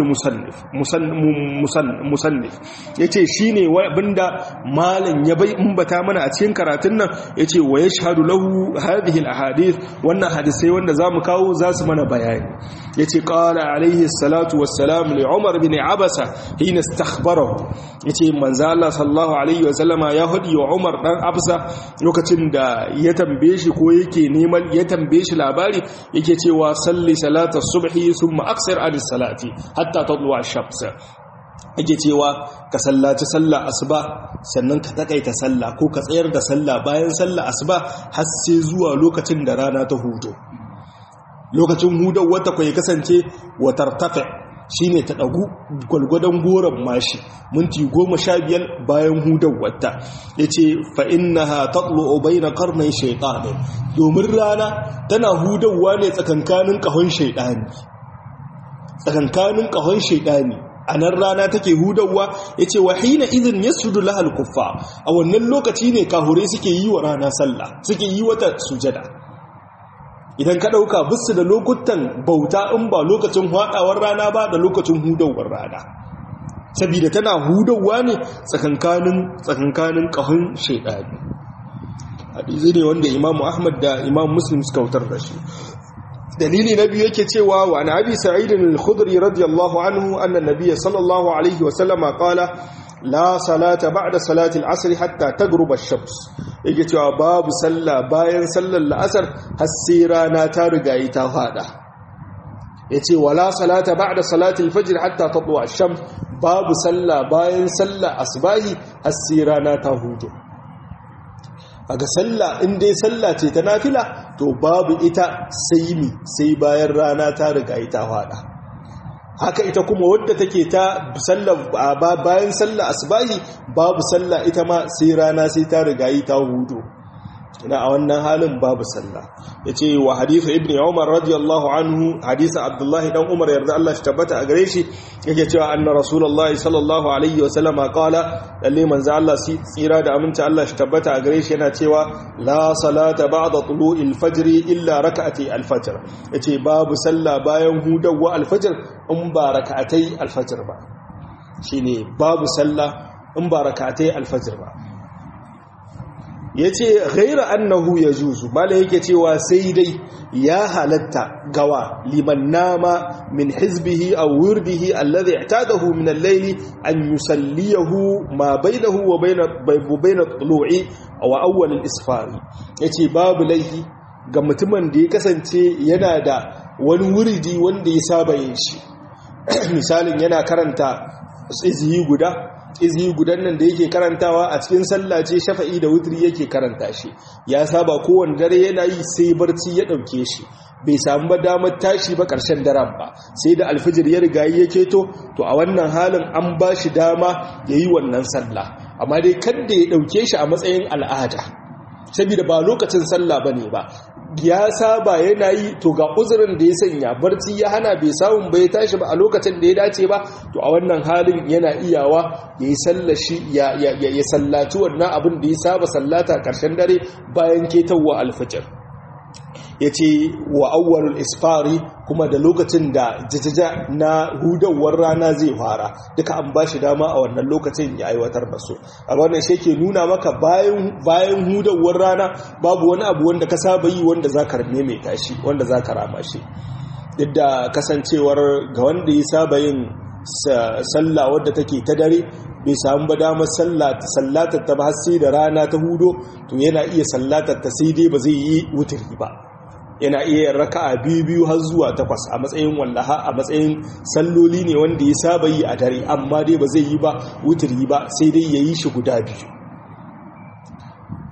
musannif ya ce shi ne abinda malam ya bai umbata mana a cikin karatun nan ya ce wa ya shahadu lahu hadhihi hadith wannan hadisai wanda za mu kawo za su mana bayani ya ce ƙala alaihi salatu wassalam li umar bin abasa hina istakhbarahu ya ce manzo Allah sallallahu alaihi wasallama ya hadi wa umar dan abasa lokacin da ya tambaye shi ko yake neman ya tambaye shi labari labari yake cewa salli salatar subhi thumma aksir anis salati hatta tadlu ash-shams yake cewa ka sallaci sallah asuba sannan ka takaita sallah ko ka tsayar da sallah bayan sallah asuba har sai zuwa lokacin da rana ta hudo lokacin hudar wata kai kasance watartafa shine ta ɗagu gwalgwadon goron mashi minti goma sha biyar bayan hudar wata ya ce fa'inna ha taɓlo obai na karnai shaiɗani domin rana tana hudarwa ne tsakankanin ƙahon shaiɗani tsakankanin ƙahon shaiɗani a nan rana take hudarwa ya ce wahina izin ya sudu lahal kuffa a wannan lokaci ne kahure suke yi wa rana sallah suke yi wata sujada idan ka ɗauka bisu da lokutan bauta in ba lokacin haɗawar rana ba da lokacin hudawar rana saboda tana hudawa ne tsakankanin tsakankanin ƙahun shaidani hadisi ne wanda imamu ahmad da imam muslim suka wutar da shi dalili na biyu yake cewa wa an abi sa'id al-khudri radiyallahu anhu anna nabiyya sallallahu alaihi wa sallama qala la salata ba'da salati al-asr hatta taghruba ash-shams yake cewa babu sallah bayan sallar la'asar har sai rana ta riga yi ta fada yace wala salata ba'da salati al-fajr hatta tatlu ash-shams babu sallah bayan sallar asbahi har sai rana ta hudu aga sallah in dai sallah ce ta nafila to babu ita sai mi sai bayan rana ta riga yi ta fada haka ita kuma wadda take ta bayan sallah asbahi babu sallah ita ma sai rana sai ta riga yi ta hudu ina a wannan halin babu sallah yace wa hadithu ibni umar radiyallahu anhu hadisi abdullahi dan umar yarda Allah shi tabbata a gare shi yake cewa anna rasulullahi sallallahu alaihi wa sallama qala lalle manzo Allah si tsira da aminta Allah shi tabbata a gare shi yana cewa la salata ba'da tulu'il fajr illa rak'ati al-fajr yace babu sallah bayan hudawa al-fajr in ba rak'atai al-fajr ba shine babu sallah in ba rak'atai al-fajr ba ya ce ghaira annahu ya juzu mala yake cewa sai dai ya halatta gawa liman nama min hizbihi aw wurdihi alladhi i'tadahu min al-layli an yusalliyahu ma bainahu wa bain bayna tulu'i aw awwal al-isfar yace babu laifi ga mutumin da ya kasance yana da wani wuridi wanda ya saba yin shi misalin yana karanta iziyi guda izi gudan nan da yake karantawa a cikin sallah ce shafa'i da wutri yake karanta shi ya saba kowane dare yana yi sai barci ya ɗauke shi bai samu ba damar tashi ba ƙarshen daren ba sai da alfijir ya riga ya keto to a wannan halin an ba shi dama ya yi wannan sallah amma dai kadda ya ɗauke shi a matsayin al'ada saboda ba lokacin sallah ba ne ba ya saba yana yi to ga uzurin da ya sanya barci ya hana bai samun bai tashi ba a lokacin da ya dace ba to a wannan halin yana iyawa ya yi sallashi ya sallaci wannan abin da ya saba sallata ƙarshen dare bayan ketawa alfajir ya ce wa awwalul isfari kuma da lokacin da jajaja na hudawar rana zai fara duka an ba shi dama a wannan lokacin ya aiwatar da su a wannan shi ke nuna maka bayan hudawar rana babu wani abu wanda ka saba yi wanda za ka mai tashi wanda za ka rama shi duk da kasancewar ga wanda ya saba yin sallah wadda take ta dare bai samu ba damar sallatar ta ba sai da rana ta hudo to yana iya sallatar ta sai dai ba zai yi wuturi ba yana iya raka'a biyu biyu har zuwa takwas a matsayin wallaha a matsayin salloli ne wanda ya saba yi a dare amma dai ba zai yi ba wuturi ba sai dai ya yi shi guda biyu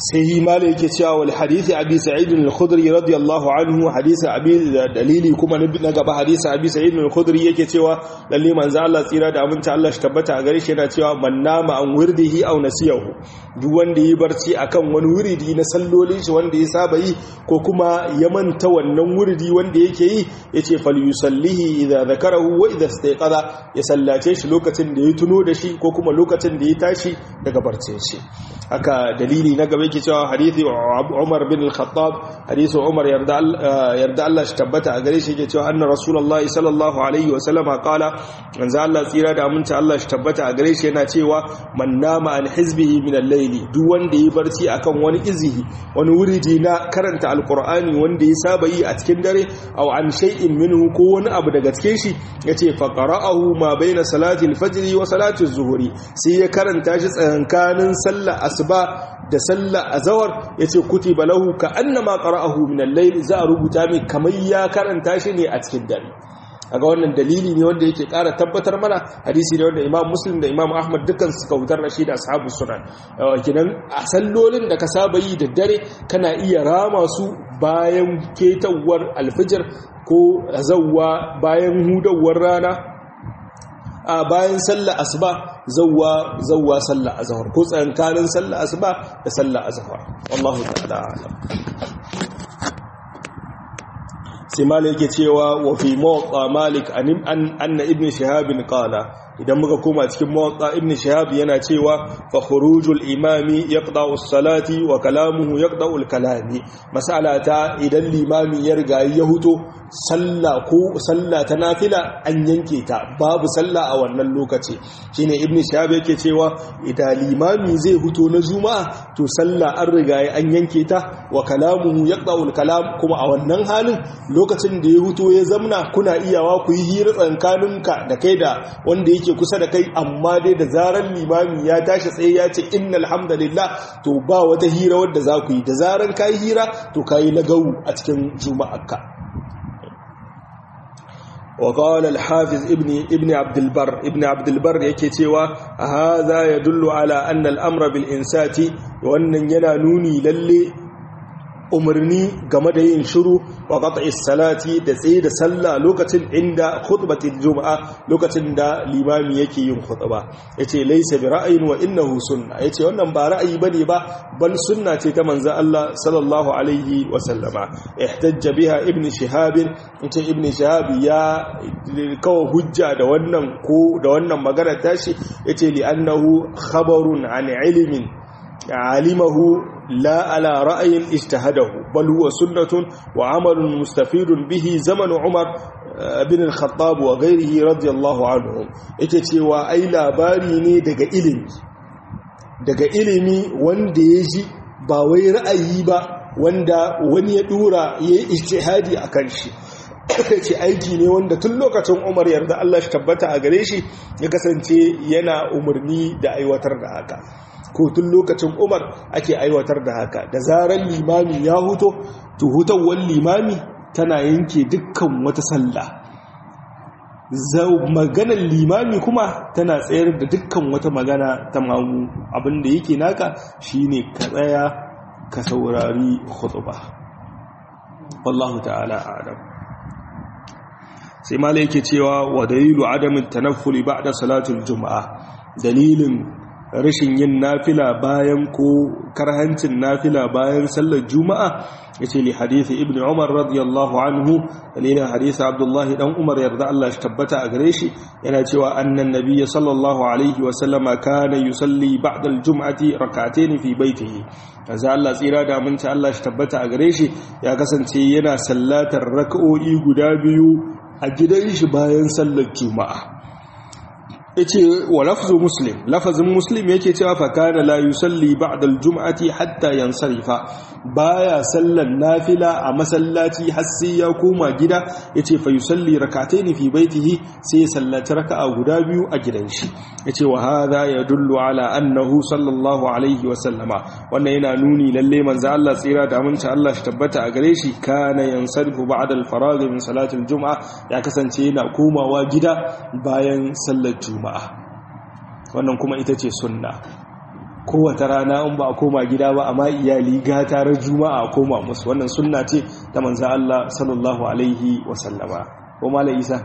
sai mala yake cewa wal hadisi abi sa'id al-khudri radiyallahu anhu hadisi abi dalili kuma na gaba hadisi abi sa'id al-khudri yake cewa lalle manzo Allah tsira da aminta Allah shi tabbata a gare shi yana cewa man nama an wirdihi aw nasiyahu duk wanda yi barci akan wani wuridi na sallolin shi wanda ya saba yi ko kuma ya manta wannan wuridi wanda yake yi yace fal yusallihi idza zakarahu wa idza istayqadha ya sallace shi lokacin da ya tuno da shi ko kuma lokacin da ya tashi daga barcin shi haka dalili na gaba yake cewa hadithi Umar bin al-Khattab hadisi Umar yarda yarda Allah shi tabbata a gare shi yake cewa anna Rasulullahi sallallahu alaihi wa sallama qala manzo Allah tsira da aminta Allah shi tabbata a gare shi yana cewa man nama an hizbihi min al-layli duk wanda yi barci akan wani izihi wani wuridi na karanta alqur'ani wanda ya saba yi a cikin dare aw an shay'in minhu ko wani abu daga cikin shi yace fa qara'ahu ma baina salati al-fajr wa salati az-zuhri sai ya karanta shi tsakankanin sallar asuba da sallar azawar yace kutiba lahu ka annama qara'ahu min al-layl za a rubuta mai kamar ya karanta shi ne a cikin dare aga wannan dalili ne wanda yake ƙara tabbatar mana hadisi ne wanda Imam Muslim da Imam Ahmad dukkan suka hutar da shi da ashabu sunan kidan a sallolin da ka saba yi da dare kana iya rama su bayan ketawar alfijir ko zawwa bayan hudawar rana a bayan sallar asuba zawwa zawwa sallar azhar ko tsankanin sallar asuba da sallar azhar wallahu ta'ala a'lam sai malik yake cewa wa fi muwatta malik an anna ibn shihab qala idan muka koma cikin muwatta ibn shihab yana cewa fa khurujul imami yaqda'u as-salati wa kalamuhu yaqda'u al-kalami mas'alata idan limami ya riga ya huto salla ko salla ta nafila an yanke ta babu salla a wannan lokaci shine ibn shihab yake cewa idan limami zai huto na juma'a to salla an riga an yanke ta wa kalamuhu yaqda'u al-kalam kuma a wannan halin lokacin da ya huto ya zamna kuna iyawa ku yi hira tsankaninka da kai da wanda yake kusa da kai amma dai da zarar limami ya tashi tsaye ya ce innal hamdalillah to ba wata hira wadda za ku yi da zarar ka yi hira to ka yi lagawu a cikin juma'arka وقال الحافظ ابن ابن عبد البر ابن عبد البر yake cewa hadha yadullu ala anna al-amra bil insati wannan yana nuni lalle umarni game da yin shiru wa qat'is salati da tsaye da sallah lokacin inda khutbatul juma'a lokacin da limami yake yin khutba yace laysa bi ra'ayin wa innahu sunna yace wannan ba ra'ayi bane ba bal sunna ce ta manzo Allah sallallahu alaihi wa sallama ihtajja biha ibn shihab yace ibn shihab ya kawo hujja da wannan ko da wannan magana tashi yace li annahu khabarun an ilmin alimahu لا على رأي اجتهده بل هو سنة وعمل مستفيد به زمن عمر بن الخطاب وغيره رضي الله عنهم yake cewa ai labari ne daga ilimi daga ilimi wanda ya ji ba wai ra'ayi ba wanda wani ya dura ya yi ijtihadi a kan shi ce aiki ne wanda tun lokacin umar yarda Allah shi tabbata a gare shi ya kasance yana umarni da aiwatar da haka ko tun lokacin umar ake aiwatar da haka da zarar limami ya huto to hutawar limami tana yanke dukkan wata sallah maganar limami kuma tana tsayar da dukkan wata magana ta mamu abinda yake naka shine ka tsaya ka saurari khutba wallahu ta'ala a'lam sai mala yake cewa wa dalilu adamin tanaffuli ba'da salatul juma'a dalilin rashin yin nafila bayan ko karhancin nafila bayan sallar juma'a yace li hadisi ibnu umar radiyallahu anhu dalilin hadisi abdullahi dan umar yarda Allah shi tabbata a gare shi yana cewa annan nabiyyi sallallahu alaihi wa sallama kana yusalli ba'da al-jum'ati rak'atayn fi baytihi kaza Allah tsira da aminci Allah shi tabbata a gare shi ya kasance yana sallatar rak'o'i guda biyu a gidan shi bayan sallar juma'a yace wa lafzu muslim lafazin muslim yake cewa fa kana la yusalli ba'da al-jum'ati hatta yansarifa baya sallan nafila a masallaci har sai ya koma gida yace fa yusalli rak'atayn fi baitihi sai ya sallaci raka'a guda biyu a gidan shi yace wa hadha yadullu ala annahu sallallahu alaihi wa sallama wannan yana nuni lalle manzo Allah tsira da aminci Allah shi tabbata a gare shi kana yansarifu ba'da al-faragh min salati al-jum'a ya kasance yana komawa gida bayan sallar juma'a juma'a wannan kuma ita ce sunna kowace rana in ba a koma gida ba amma iyali gata ran juma'a a koma musu wannan sunna ce ta manzan Allah sallallahu alaihi wasallama ko malai isa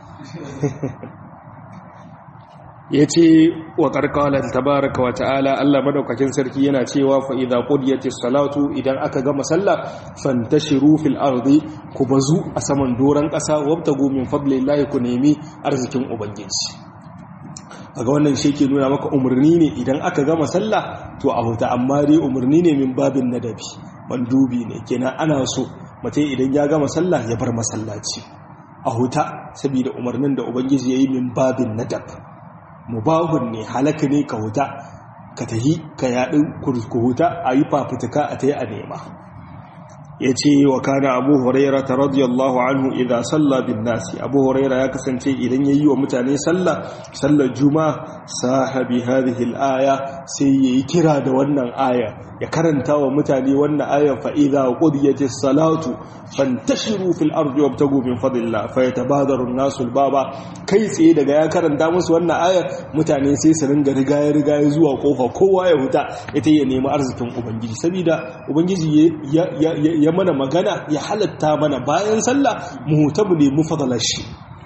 ya ce wa ƙarƙalar tabaraka wa ta'ala Allah madaukakin sarki yana cewa fa'iza ƙudiyatis salatu idan aka gama sallah fantashiru fil ardi ku bazu a saman doron ƙasa wabta gomin fadlillahi ku nemi arzikin ubangiji ga wannan shi ke nuna maka umarni ne idan aka gama sallah to a huta amma dai umarni ne min babin nadabi mandubi ne kenan ana so mutum idan ya gama sallah ya bar masallaci a huta saboda umarnin da ubangiji ya yi min babin nadab mubahun ne halaka ne ka huta ka tahi ka yaɗin ku huta a yi fafutuka a ta yi a nema ya ce wa kana abu huraira ta radiyallahu anhu idan salla bin nasi abu huraira ya kasance idan ya yi wa mutane salla sallar juma sahabi hadhihi al-aya sai yayi kira da wannan aya ya karanta wa mutane wannan aya fa idza qudiyatis salatu fantashiru fil ardi wabtagu min fadlillah fayatabadaru an-nasu al-baba kai tsaye daga ya karanta musu wannan aya mutane sai su ringa rigaye rigaye zuwa kofa kowa ya huta ita ya nemi arzikin ubangiji saboda ubangiji ya mana magana ya halatta mana bayan sallah mu huta mu nemi fadlar shi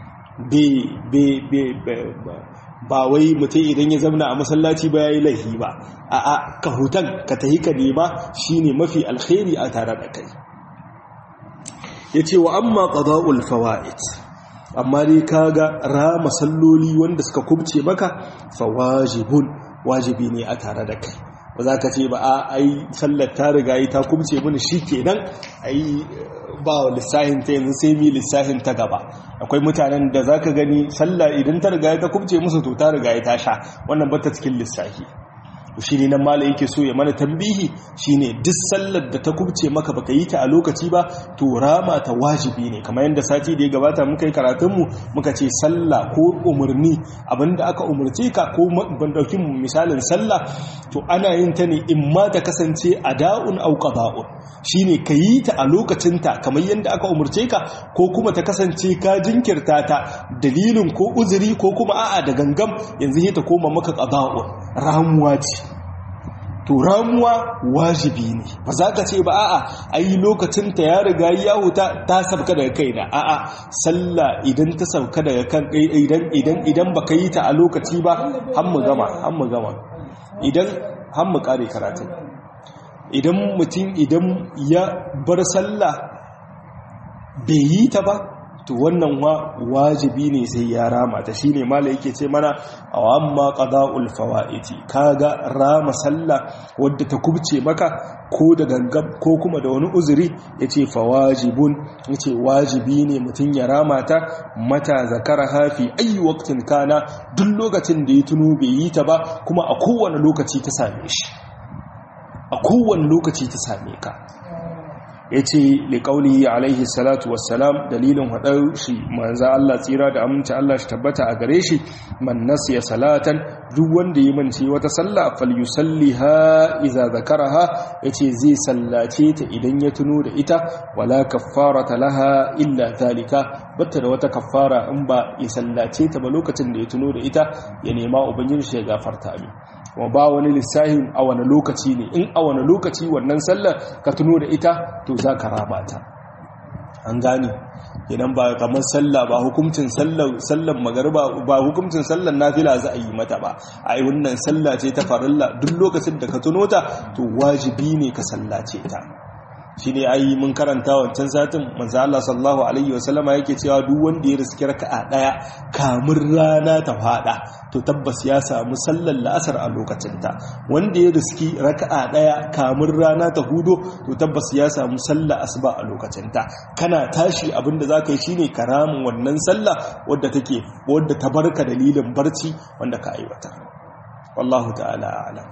ba wai mutum idan ya zamna a masallaci ba ya yi laifi ba a a ka hutan ka tahi ka nema shine mafi alkhairi a tare da kai ya ce wa amma qada'ul fawaid amma dai kaga rama salloli wanda suka kubce maka fa wajibun wajibi ne a tare da kai ba za ka ce ba a ai sallar ta riga yi ta kubce mini shi kenan ai ba lissahin ta yanzu sai mi lissahin ta gaba akwai mutanen da za ka gani sallah idan ta riga ta kubce musu to ta riga ta sha wannan ba ta cikin lissahi shi ne nan mala yake so ya mana tambihi shi ne duk sallar da ta kubce maka baka yi ta a lokaci ba to rama ta wajibi ne kamar yadda sati da ya gabata muka yi karatunmu muka ce sallah ko umarni abinda aka umarce ka ko ban dauki misalin sallah to ana yin ta ne in ma ta kasance ada'un au qada'un shine ka yi ta a lokacinta kamar yadda aka umarce ka ko kuma ta kasance ka jinkirta ta dalilin ko uzuri ko kuma a'a da gangam yanzu ta koma maka qada'un ramuwa ce to ramuwa wajibi ne ba za ka ce ba a'a ai lokacin ta ya riga ya huta ta sabka daga kaina a'a sallah idan ta sabka daga kan idan idan idan baka yi ta a lokaci ba har mu gama har mu gama idan har mu kare karatu idan mutum idan ya bar sallah bai yi ta ba to wannan wa wajibi ne sai ya rama ta shine mala yake ce mana amma qada'ul fawaiti kaga rama sallah wadda ta kubce maka ko da gangam ko kuma da wani uzuri yace fawajibun yace wajibi ne mutun ya rama ta mata zakara hafi ayi waqtin kana duk lokacin da ya tuno bai yi ta ba kuma a kowane lokaci ta same shi a kowane lokaci ta same ka ya ce liƙauli alaihi salatu wassalam dalilin haɗar shi manza Allah tsira da aminci Allah shi tabbata a gare shi man nasiya salatan duk wanda yi mance wata sallah falyusalli ha iza zakara ha ya ce zai sallace ta idan ya tuno da ita wala kaffara ta laha illa zalika bata da wata kaffara in ba ya sallace ta ba lokacin da ya tuno da ita ya nema ubangiji shi ya gafarta min kuma ba wani lissahin a wani lokaci ne in a wani lokaci wannan sallar ka tuno da ita to za ka raba ta an gane idan ba kamar sallah ba hukuncin sallar magariba ba hukuncin sallar nafila za a yi mata ba a yi wannan sallah ce ta farilla duk lokacin da ka tuno ta to wajibi ne ka sallace ta shi ne ayi mun karanta wancan satin manzo Allah sallallahu alaihi wasallama yake cewa duk wanda ya riski raka'a daya kamun rana ta fada to tabbas ya samu sallar la'asar a lokacin ta wanda ya riski raka'a daya kamun rana ta hudo to tabbas ya samu sallar asuba a lokacin ta kana tashi abinda zaka yi shine karamin wannan sallah wadda take wadda ta barka dalilin barci wanda ka aiwata wallahu ta'ala a'lam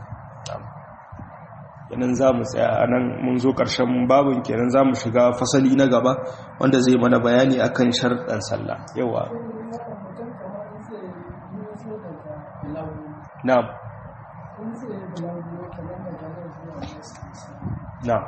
kenan za mu tsaya a nan mun zo ƙarshen babin kenan za mu shiga fasali na gaba wanda zai mana bayani akan sharɗan sallah yawa na'am na'am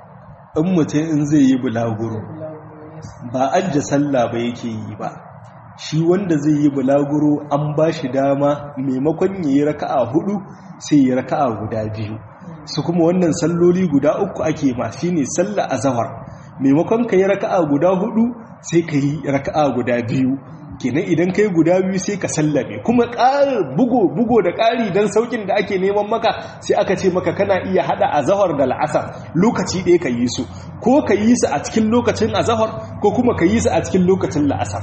in mutum in zai yi bulaguro ba an sallah ba yake yi ba shi wanda zai yi bulaguro an ba shi dama maimakon ya yi raka'a hudu sai ya raka'a guda biyu su kuma wannan salloli guda uku ake ma shi ne salla a zawar maimakon ka yi raka'a guda hudu sai ka yi raka'a guda biyu kenan idan ka yi guda biyu sai ka sallame kuma ƙarar bugo bugo da ƙari don saukin da ake neman maka sai aka ce maka kana iya hada a zahar da la'asar lokaci ɗaya ka yi su ko ka yi su a cikin lokacin a zahar ko kuma ka yi su a cikin lokacin la'asar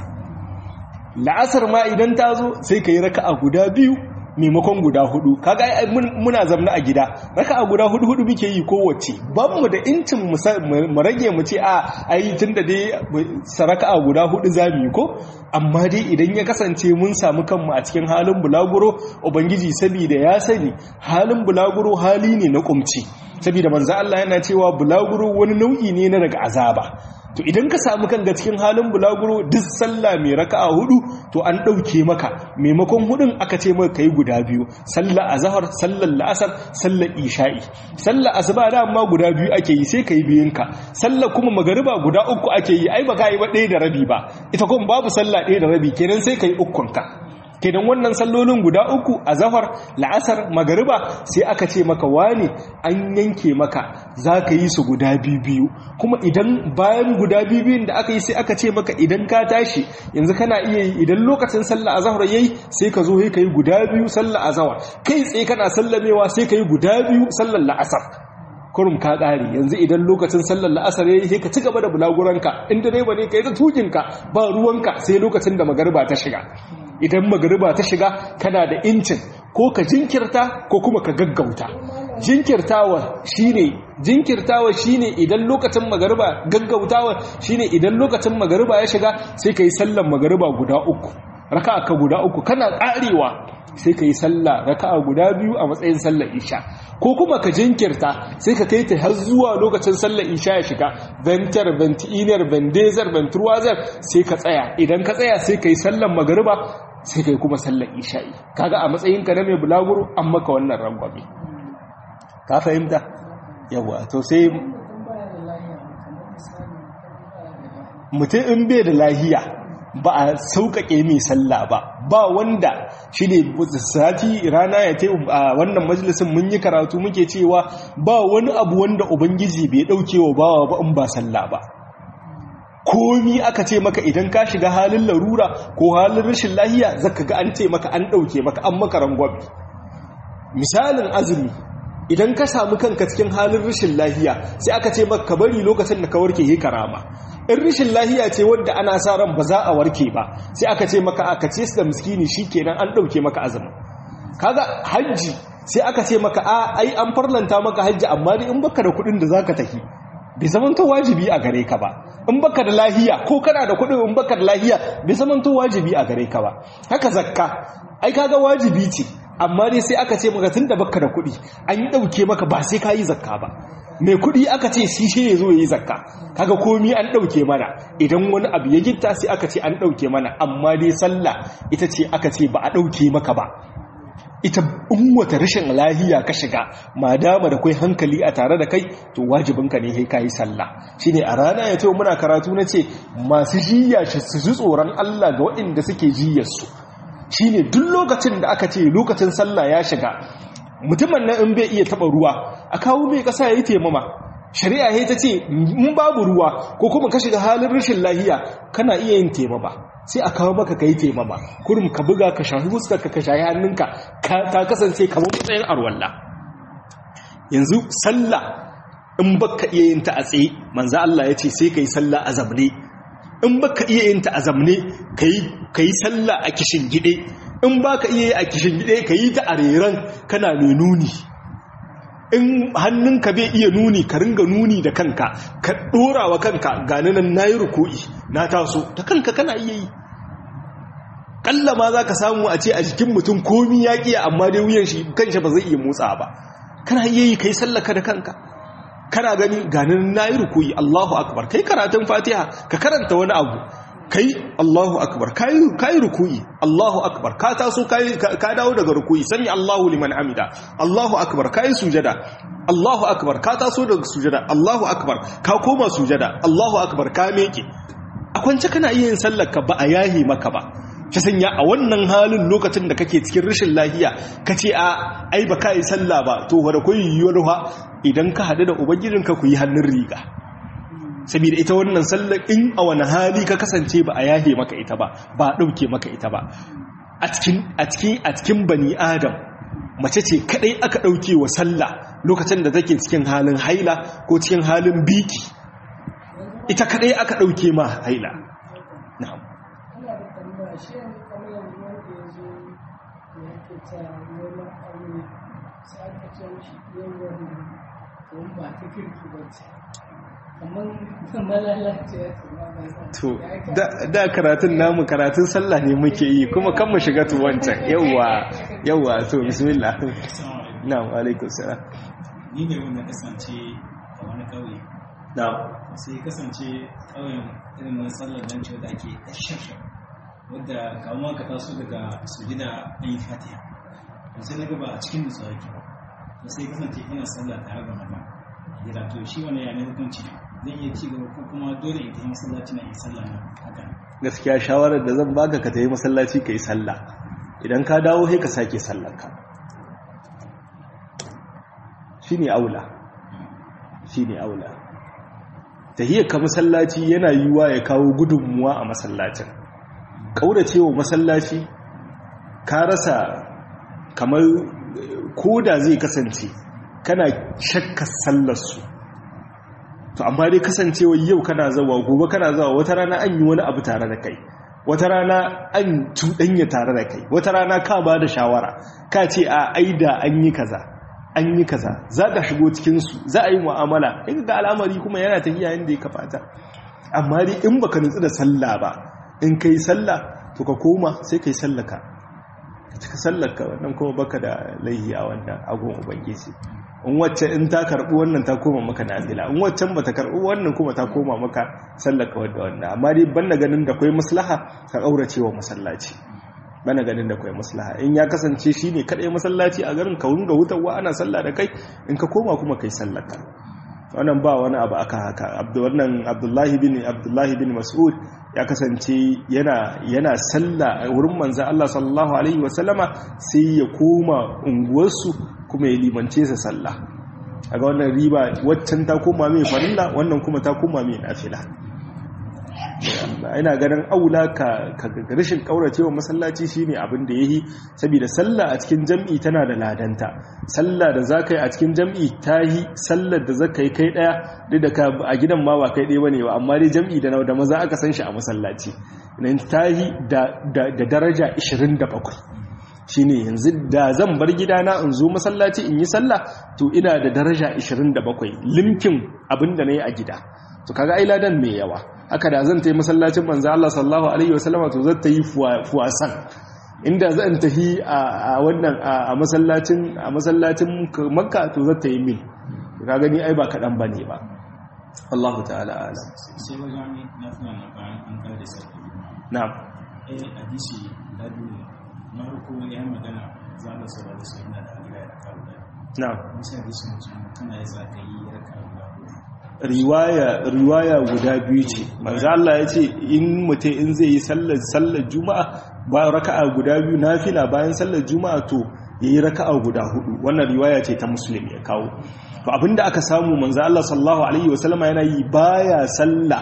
la'asar ma idan ta zo sai ka yi raka'a guda biyu maimakon guda hudu kaga ai muna zamna a gida raka'a guda hudu hudu muke yi kowace ban mu da incin mu rage mu ce a ai tunda dai saraka'a guda hudu zamu yi ko amma dai idan ya kasance mun samu kanmu a cikin halin bulaguro ubangiji saboda ya sani halin bulaguro hali ne na kumci saboda manzo Allah yana cewa bulaguro wani nau'i ne na daga azaba to idan ka samu kanka cikin halin bulaguro duk sallah mai raka'a hudu to an dauke maka maimakon hudun aka ce maka kai guda biyu sallar azhar sallar la'asar sallar isha'i sallar asuba da amma guda biyu ake yi sai kai biyun ka sallar kuma magariba guda uku ake yi ai baka yi ba ɗaya da rabi ba ita kuma babu sallah ɗaya da rabi kenan sai kai ukun ka kenan wannan sallolin guda uku a zafar la'asar magariba sai aka ce maka wani an yanke maka za ka yi su guda biyu kuma idan bayan guda biyun da aka yi sai aka ce maka idan ka tashi yanzu kana iya yi idan lokacin sallah a zahar yayi sai ka zo ka yi guda biyu sallah a zahar kai tsaye kana sallamewa sai ka yi guda biyu sallar la'asar kurum ka ƙare yanzu idan lokacin sallar la'asar ya yi ka ci gaba da bulaguranka in direba ne ka yi ta tukinka ba ruwanka sai lokacin da magariba ta shiga idan magariba ta shiga kana da incin ko ka jinkirta ko kuma ka gaggauta jinkirtawa shine jinkirtawa shine idan lokacin magariba gaggautawa shine idan lokacin magariba ya shiga sai ka yi sallar magariba guda uku raka'a ka guda uku kana karewa sai ka yi sallah raka'a guda biyu a matsayin sallar isha ko kuma ka jinkirta sai ka kai ta har zuwa lokacin sallar isha ya shiga ventar ventiner vendezer ventruwazer sai ka tsaya idan ka tsaya sai ka yi sallar magariba sai ka yi kuma sallar isha'i kaga a matsayinka na mai bulaguro an maka wannan rangwame ka fahimta yawa to sai mutum in bai da lahiya ba a sauƙaƙe mai sallah ba ba wanda shi ne sati rana ya te a wannan majalisun mun yi karatu muke cewa ba wani abu wanda ubangiji bai ɗauke wa bawa ba in ba sallah ba komi aka ce maka idan ka shiga halin larura ko halin rashin lahiya zaka ga an ce maka an ɗauke maka an maka rangwabi misalin azumi idan ka samu kanka cikin halin rashin lahiya sai aka ce maka ka bari lokacin da ka warke yi karama in rashin lahiya ce wadda ana sa ran ba za a warke ba sai aka ce maka aka ce su da miskini kenan an ɗauke maka azumi kaga hajji sai aka ce maka a ai an farlanta maka hajji amma dai in baka da kuɗin da zaka tafi bai zaman to wajibi a gare ka ba in baka da lahiya ko kana da kuɗin in baka da lahiya bai zaman to wajibi a gare ka ba haka zakka ai kaga wajibi ce amma dai sai aka ce maka tun da baka da kuɗi an yi ɗauke maka ba sai ka yi zakka ba mai kuɗi aka ce shi shi ya zo ya yi zakka kaga komi an ɗauke mana idan wani abu ya gitta sai aka ce an ɗauke mana amma dai sallah ita ce aka ce ba a ɗauke maka ba ita in wata rashin lahiya ka shiga ma dama da kai hankali a tare da kai to wajibinka ne kai kayi sallah shine a rana ya ce muna karatu na ce masu jiya shi su ji tsoron Allah ga waɗanda suke jiyar su shine duk lokacin da aka ce lokacin sallah ya shiga mutumin nan in bai iya taba ruwa a kawo mai kasa yayi taimama shari'a ya ta ce in babu ruwa ko kuma ka shiga halin rashin lahiya kana iya yin taimama sai a kawo maka kai taimama kurum ka buga ka shafi fuskar ka shafi hannunka ka kasance kamar matsayin arwalla yanzu sallah in baka iya yin ta a tsaye manzo Allah ya ce sai kai sallah a zamne in baka iya yin ta a zamne kai kai sallah a kishin gide in baka iya yi a kishin gide kai ta a reran kana mai nuni in hannunka bai iya nuni ka ringa nuni da kanka ka dora wa kanka gani nan nayi ruku'i na taso da kanka kana iya yi kalla ma za ka samu a ce a jikin mutum komi ya ƙiya amma dai wuyan shi kanshi ba zai iya motsa ba kana iya yi kai sallaka da kanka kana gani ganin nayi ruku'i Allahu akbar kai karatun Fatiha ka karanta wani abu kai Allahu akbar kai kai ruku'i Allahu akbar ka taso kai ka dawo daga ruku'i sami Allahu liman hamida Allahu akbar kai sujada Allahu akbar ka taso daga sujada Allahu akbar ka koma sujada Allahu akbar ka meke a kwance kana iya yin sallar ka ba a yahi maka ba ta sanya a wannan halin lokacin da kake cikin rashin lahiya ka ce a ai ba ka yi sallah ba to wadda kun yiwuwar ha idan ka haɗu da ubangijinka ku yi hannun riga saboda ita wannan sallar in a wani hali ka kasance ba a yahe maka ita ba ba a ɗauke maka ita ba a cikin bani adam mace ce kadai aka ɗauke wa sallah lokacin da take cikin halin haila ko cikin halin biki ita kadai aka ɗauke ma haila na'am to da karatun namu karatun sallah ne muke yi kuma kan mu shiga tu wancan yawa yawa to bismillah na'am alaikum salam
ni ne wanda kasance a wani kauye
na'am
sai kasance kauyen irin wani sallar nan ce da ake shafsha wadda kawo ka taso daga sujida an yi fatiha to sai na gaba a cikin nutsuwa yake to sai kasance ina sallah tare da mata gida to shi wani ya ne hukunci zan iya ci gaba ko kuma dole in tafi masallaci na in sallah na haka
gaskiya shawarar da zan baka ka tafi masallaci ka yi sallah idan ka dawo sai ka sake sallarka shine aula shine aula tahiyar ka masallaci yana yiwuwa ya kawo gudunmuwa a masallacin kauracewa masallaci ka rasa kamar koda zai kasance kana shakkar sallarsu to amma dai kasancewa yau kana zawa gobe kana zawa wata rana an yi wani abu tare da kai wata rana an cuɗanya tare da kai wata rana ka ba da shawara ka ce a aida an yi kaza an yi kaza za ka shigo cikinsu za a yi mu'amala in ga al'amari kuma yana tafiya yadda ya kafata amma dai in baka nutsu da sallah ba in kai sallah to ka koma sai kai sallaka ka cika sallaka wannan kuma baka da laihi a wannan agon ubangiji in wacce in ta karbi wannan ta koma maka nafila in waccan bata karbi wannan kuma ta koma maka sallaka wadda wannan amma dai banda ganin da kai maslaha ka kaurace wa masallaci bana ganin da kai maslaha in ya kasance shine kadai masallaci a garin ka wunga hutawa ana sallah da kai in ka koma kuma kai sallaka wannan ba wani abu aka haka wannan abdullahi bin abdullahi bin mas'ud ya kasance yana yana sallah a wurin manzo Allah sallallahu alaihi wasallama sai ya koma unguwarsu kuma ya limance sa sallah aga wannan riba waccan ta koma mai farilla wannan kuma ta koma mai nafila ina ganin aula ka rashin kauracewa masallaci shine abin da yayi saboda sallah a cikin jam'i tana da ladanta sallah da zaka yi a cikin jam'i tahi sallar da zaka yi kai daya duk da ka a gidan ma ba kai daya bane ba amma dai jam'i da da maza aka san shi a masallaci nan tahi da da daraja 27 shine yanzu da zan bar gidana in zo masallaci in yi sallah to ina da daraja 27 limkin abin da nayi a gida to kaga ai ladan mai yawa haka da zan tayi masallacin manzo Allah sallallahu alaihi wasallama to zan tayi fuwasan inda zan tafi a wannan a masallacin a masallacin Makka to zan tayi mil ka gani ai ba kadan bane ba Allah ta'ala alam
sai wajen na tuna na bayan an kare da sarki
na'am
eh hadisi da biyu na farko ya magana za mu saurara da su ina da gida da kawo da
na'am
misali hadisi mutum kana ya zaka yi ya kawo da
riwaya riwaya guda biyu ce manzo Allah ya ce in mutum in zai yi sallar sallar juma'a ba raka'a guda biyu nafila bayan sallar juma'a to yayi raka'a guda hudu wannan riwaya ce ta muslim ya kawo to abinda aka samu manzo Allah sallallahu alaihi wasallama yana yi baya sallah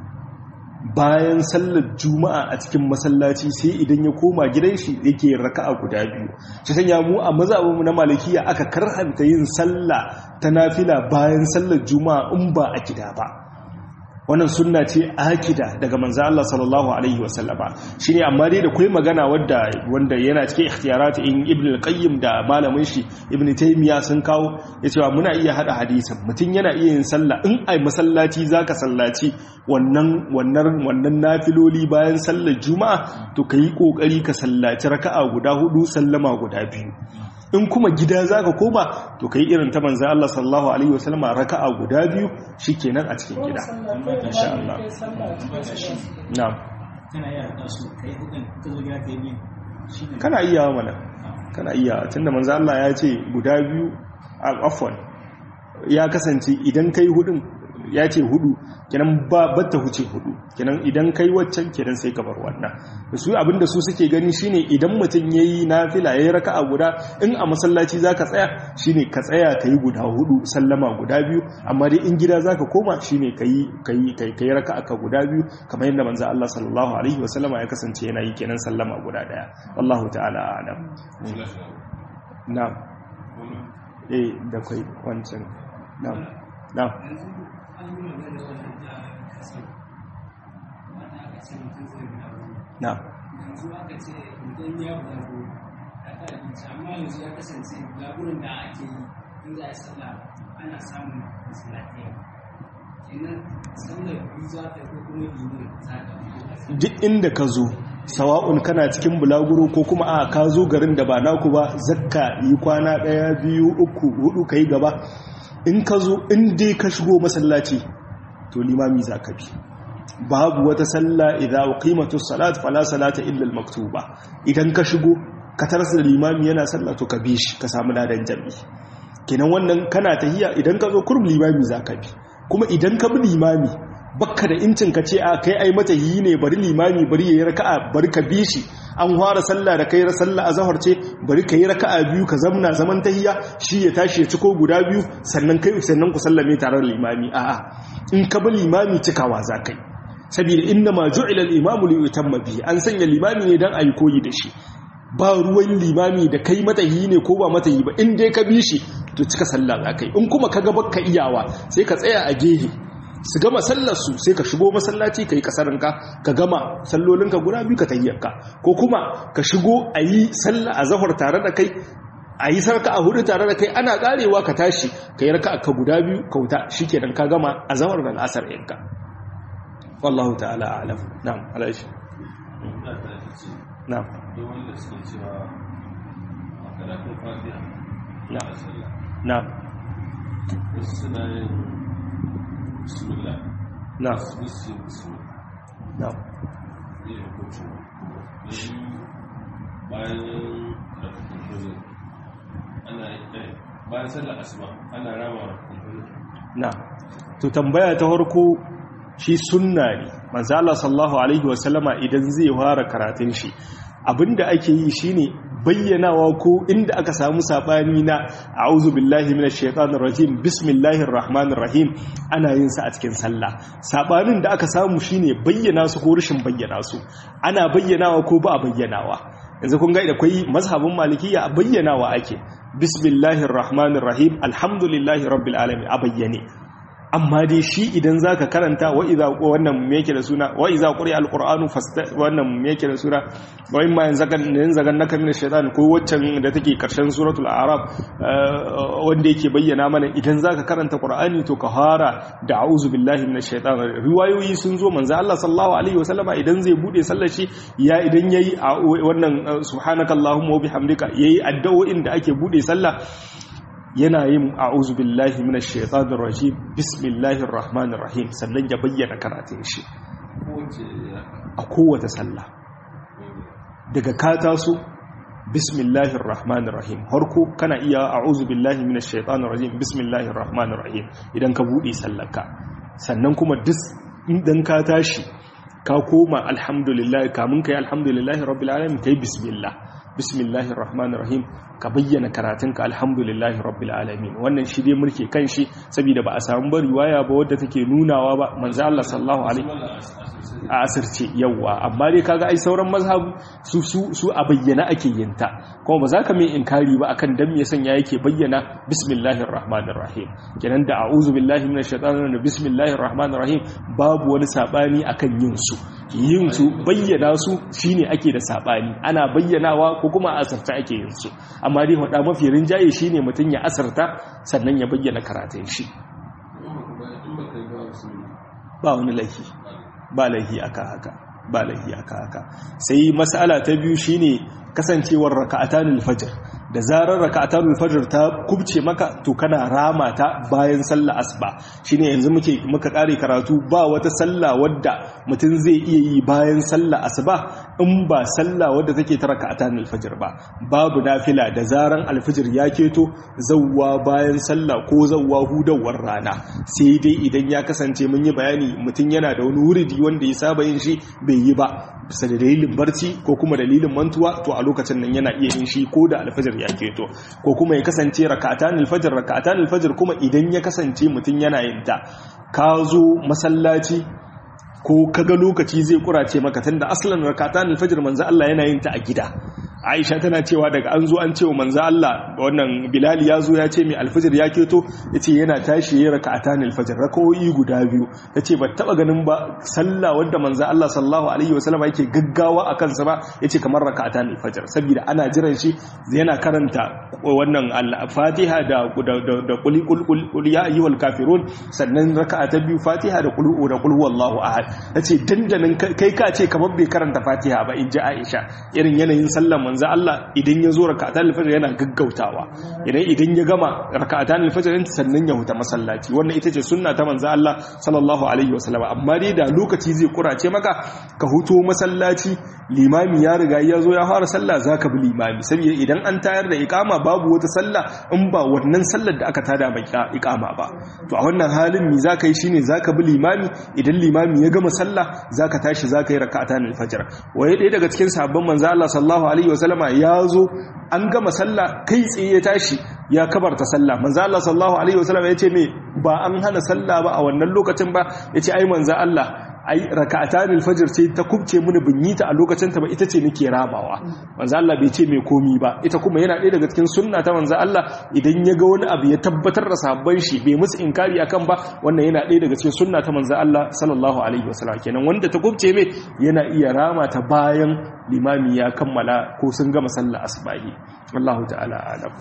bayan sallar juma'a a cikin masallaci sai idan ya koma gidan shi yake raka'a guda biyu shi sanya mu a mazhabinmu na malikiya aka karhanta yin sallah ta nafila bayan sallar juma'a in ba a gida ba wannan sunna ce akida daga manzo Allah sallallahu alaihi wasallama shine amma dai da kai magana wanda wanda yana cikin ikhtiyarat in ibn al-qayyim da malamin shi ibn taymiya sun kawo yace muna iya hada hadisin mutun yana iya yin sallah in ai masallaci zaka sallaci wannan wannan wannan nafiloli bayan sallar juma'a to kai kokari ka sallaci raka'a guda hudu sallama guda biyu in kuma gida za ka koma to ka yi irin ta manzan Allah sallallahu Alaihi wasallama raka'a guda biyu shi kenan a cikin gida insha Allah na'am
kana iya haɗa su kai hudun ka zo gida ka yi biyu shi ne
kana iya wa mana kana iya tunda manzan Allah ya ce guda biyu a afwan ya kasance idan kai hudun ya ce hudu kenan ba batta huce hudu kenan idan kai waccan kenan sai ka bar wannan su abinda su suke gani shine idan mutum yayi nafila yayi raka'a guda in a masallaci zaka tsaya shine ka tsaya kai guda hudu sallama guda biyu amma dai in gida zaka koma shine kai kai kai kai raka'a ka guda biyu kamar yadda manzo Allah sallallahu alaihi wasallama ya kasance yana yi kenan sallama guda daya wallahu ta'ala a'lam na'am eh da kai wancan na'am na'am na'am
yanzu aka ce idan ya bulago a ta abinci amma yanzu ya kasance bulagurin da ake yi in za a yi sallah ana samun masallatai kenan sallar biyu za ta ko kuma liman za ta
duk inda ka zo sawa'un kana cikin bulaguro ko kuma a ka zo garin da ba naku ba zakka yi kwana ɗaya biyu uku hudu ka yi gaba in ka zo in dai ka shigo masallaci to limami za ka bi babu wata salla idan qimatu salat fala salata illa al maktuba idan ka shigo ka tarsa da limami yana sallah to ka bi shi ka samu ladan jami'i kenan wannan kana tahiya idan ka zo kurum limami za ka bi kuma idan ka bi limami bakka da incin ka ce a kai ai mata yi ne bari limami bari yayi raka'a bari ka bi shi an fara sallah da kai sallah azhar ce bari kai raka'a biyu ka zamna zaman tahiyya shi ya tashi ya ciko guda biyu sannan kai sannan ku sallame tare da limami a'a in ka bi limami cikawa za kai saboda inna ma ju'ila al-imamu li yutamma bihi an sanya limami ne dan ayi koyi da shi ba ruwan limami da kai mata yi ne ko ba mata yi ba in dai ka bi shi to cika sallah za kai in kuma ka ga baka iyawa sai ka tsaya a gehe su gama sallarsu sai ka shigo masallaci ka yi kasarinka ka gama sallolinka guda biyu ka tayyarka ko kuma ka shigo a yi sallah a zahar tare da kai a yi sarka a hudu tare da kai ana karewa ka tashi ka yi raka ka guda biyu ka wuta shi kenan ka gama a zahar da asar yanka wallahu ta'ala alam na'am alaishi na'am na'am
bismillah
na'am
bismillah bismillah
na'am
ne hukuncin shi bayan rafin hujjar ana yi bayan sallar asuba ana rama rafin hujjar
na to tambaya ta farko shi sunna ne manzo Allah sallallahu alaihi wasallama idan zai fara karatun shi abinda ake yi shine bayyanawa ko inda aka samu sabani na a'udhu billahi minash shaitanir rajim bismillahir rahmanir rahim ana yin sa a cikin sallah sabanin da aka samu shine bayyana su ko rashin bayyana su ana bayyanawa ko ba a bayyanawa yanzu kun ga akwai mazhabin malikiya a bayyanawa ake bismillahir rahmanir rahim alhamdulillahi rabbil alamin a bayyane amma dai shi idan zaka karanta wa idza wannan me yake da suna wa idza quri alquranu fasta wannan me yake da suna wa in ma yanzagan yanzagan naka min shaytan ko waccan da take karshen suratul a'raf wanda yake bayyana mana idan zaka karanta qur'ani to ka fara da a'udhu billahi minash shaitan riwayoyi sun zo manzo Allah sallallahu alaihi wasallama idan zai bude sallar shi ya idan yayi wannan subhanakallahumma wa bihamdika yayi addu'o'in da ake bude sallah yana yin a'udhu billahi minash shaitanir rajim bismillahir rahmanir rahim sannan ya bayyana karatun shi
kowace
a kowace sallah daga ka taso bismillahir rahmanir rahim harko kana iya a'udhu billahi minash shaitanir rajim bismillahir rahmanir rahim idan ka bude sallarka sannan kuma duk idan ka tashi ka koma alhamdulillah kamun kai alhamdulillahi rabbil alamin kai bismillah bismillahir rahmanir rahim ka bayyana karatunka alhamdulillahi rabbil alamin wannan shi dai mulke kan shi saboda ba a samu ba riwaya ba wadda take nunawa ba manzo Allah sallallahu alaihi a asirce yawa amma dai kaga ai sauran mazhabu su su su a bayyana ake yin ta kuma ba za ka mai inkari ba akan dan me sanya yake bayyana bismillahir rahmanir rahim kenan da a'udhu billahi minash shaitanir rajim bismillahir rahmanir rahim babu wani sabani akan yin su yin su bayyana su shine ake da sabani ana bayyanawa ko kuma a asarta ake yin su amma dai hada mafi rinjaye shine mutun ya asarta sannan ya bayyana karatun shi ba wani laifi ba laifi aka haka ba laifi aka haka sai mas'ala ta biyu shine kasancewar raka'atanul fajr da zarar raka'atul fajr ta kubce maka to kana rama ta bayan sallah asuba shine yanzu muke muka kare karatu ba wata sallah wadda mutum zai iya yi bayan sallah asuba in ba sallah wadda take ta raka'atul fajr ba babu nafila da zaran alfajr ya keto zawwa bayan sallah ko zawwa hudawar rana sai dai idan ya kasance mun yi bayani mutum yana da wani wuridi wanda ya saba yin shi bai yi ba bisa da dalilin barci ko kuma dalilin mantuwa to a lokacin nan yana iya yin shi ko da alfajir ya keto ko kuma ya kasance raka'atan alfajir raka'atan alfajir kuma idan ya kasance mutum yana yin ta ka zo masallaci ko kaga lokaci zai kurace maka tunda aslan rak'atan al-fajr manzo Allah yana yin ta a gida Aisha tana cewa daga an zo an cewa manzo Allah wannan Bilal ya zo ya ce mai al-fajr ya keto yace yana tashi yayin rak'atan al-fajr rakawoyi guda biyu tace ba taba ganin ba sallah wanda manzo Allah sallallahu alaihi wasallam yake gaggawa akan sa ba yace kamar rak'atan al-fajr saboda ana jiran shi yana karanta wannan al-Fatiha da da qul qul ya ayyuhal kafirun sannan raka'a ta biyu Fatiha da qul da qul huwallahu ahad ta ce dandanin kai ka ce kamar bai karanta fatiha ba in ji aisha irin yanayin sallan manzo Allah idan ya zo raka'atan alfajr yana gaggautawa idan idan ya gama raka'atan alfajr din sannan ya huta masallaci wannan ita ce sunna ta manzo Allah sallallahu alaihi wasallam amma dai da lokaci zai kurace maka ka huto masallaci limami ya riga ya zo ya fara sallah zaka bi limami saboda idan an tayar da iqama babu wata sallah in ba wannan sallar da aka tada mai iqama ba to a wannan halin me zaka yi shine zaka bi limami idan limami ya gama sallah zaka tashi zaka yi rak'atan al-fajr waye ɗaya daga cikin sahabban manzo Allah sallallahu alaihi wasallama ya zo an gama sallah kai tsaye ya tashi ya kabarta sallah manzo Allah sallallahu alaihi wasallama yace me ba an hana sallah ba a wannan lokacin ba yace ai manzo Allah ai raka'atan al-fajr ce ta kubce mini bin yi ta a lokacin ta ba ita ce nake rabawa manzo Allah bai ce mai komi ba ita kuma yana ɗaya daga cikin sunna ta manzo Allah idan ya ga wani abu ya tabbatar da sabban shi bai musu inkari akan ba wannan yana ɗaya daga cikin sunna ta manzo Allah sallallahu alaihi wasallam kenan wanda ta kubce mai yana iya rama ta bayan limami ya kammala ko sun gama sallah asbahi wallahu ta'ala alam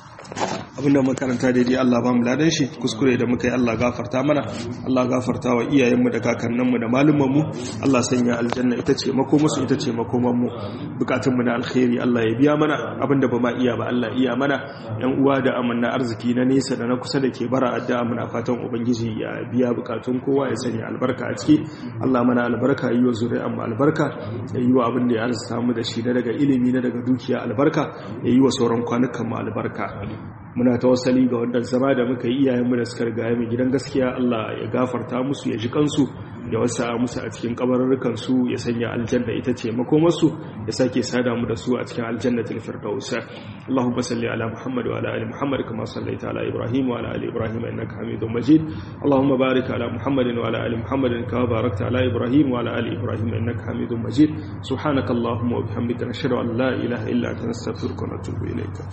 abinda makaranta daidai Allah ba mu ladan shi kuskure da muka yi Allah gafarta mana Allah gafarta wa iyayenmu da kakanninmu da malumanmu Allah sanya aljanna ita ce makomusu ita ce makomanmu bukatunmu na alkhairi Allah ya biya mana abinda ba ma iya ba Allah iya mana yan uwa da amanna arziki na nesa da na kusa da ke bara addu'a muna fatan ubangiji ya biya bukatun kowa ya sanya albarka a ciki Allah mana albarka yi wa zuri'an mu albarka ya yi wa abin da ya arzuta mu da shi na daga ilimi na daga dukiya albarka ya yi wa sauran kwanukan mu albarka muna tawassali ga wannan zama da muka yi iyayenmu da suka riga mu gidan gaskiya Allah ya gafarta musu ya ji kansu ya wasa musu a cikin kabarurrukan su ya sanya aljanna ita ce makomarsu ya sake sada mu da su a cikin aljannatul firdaus Allahumma salli ala Muhammad wa ala ali Muhammad kama sallaita ala Ibrahim wa ala ali Ibrahim innaka Hamidum Majid Allahumma barik ala Muhammad wa ala ali Muhammad kama barakta ala Ibrahim wa ala ali Ibrahim innaka Hamidum Majid subhanakallahumma wa bihamdika nashhadu an la ilaha illa anta nastaghfiruka wa natubu ilayk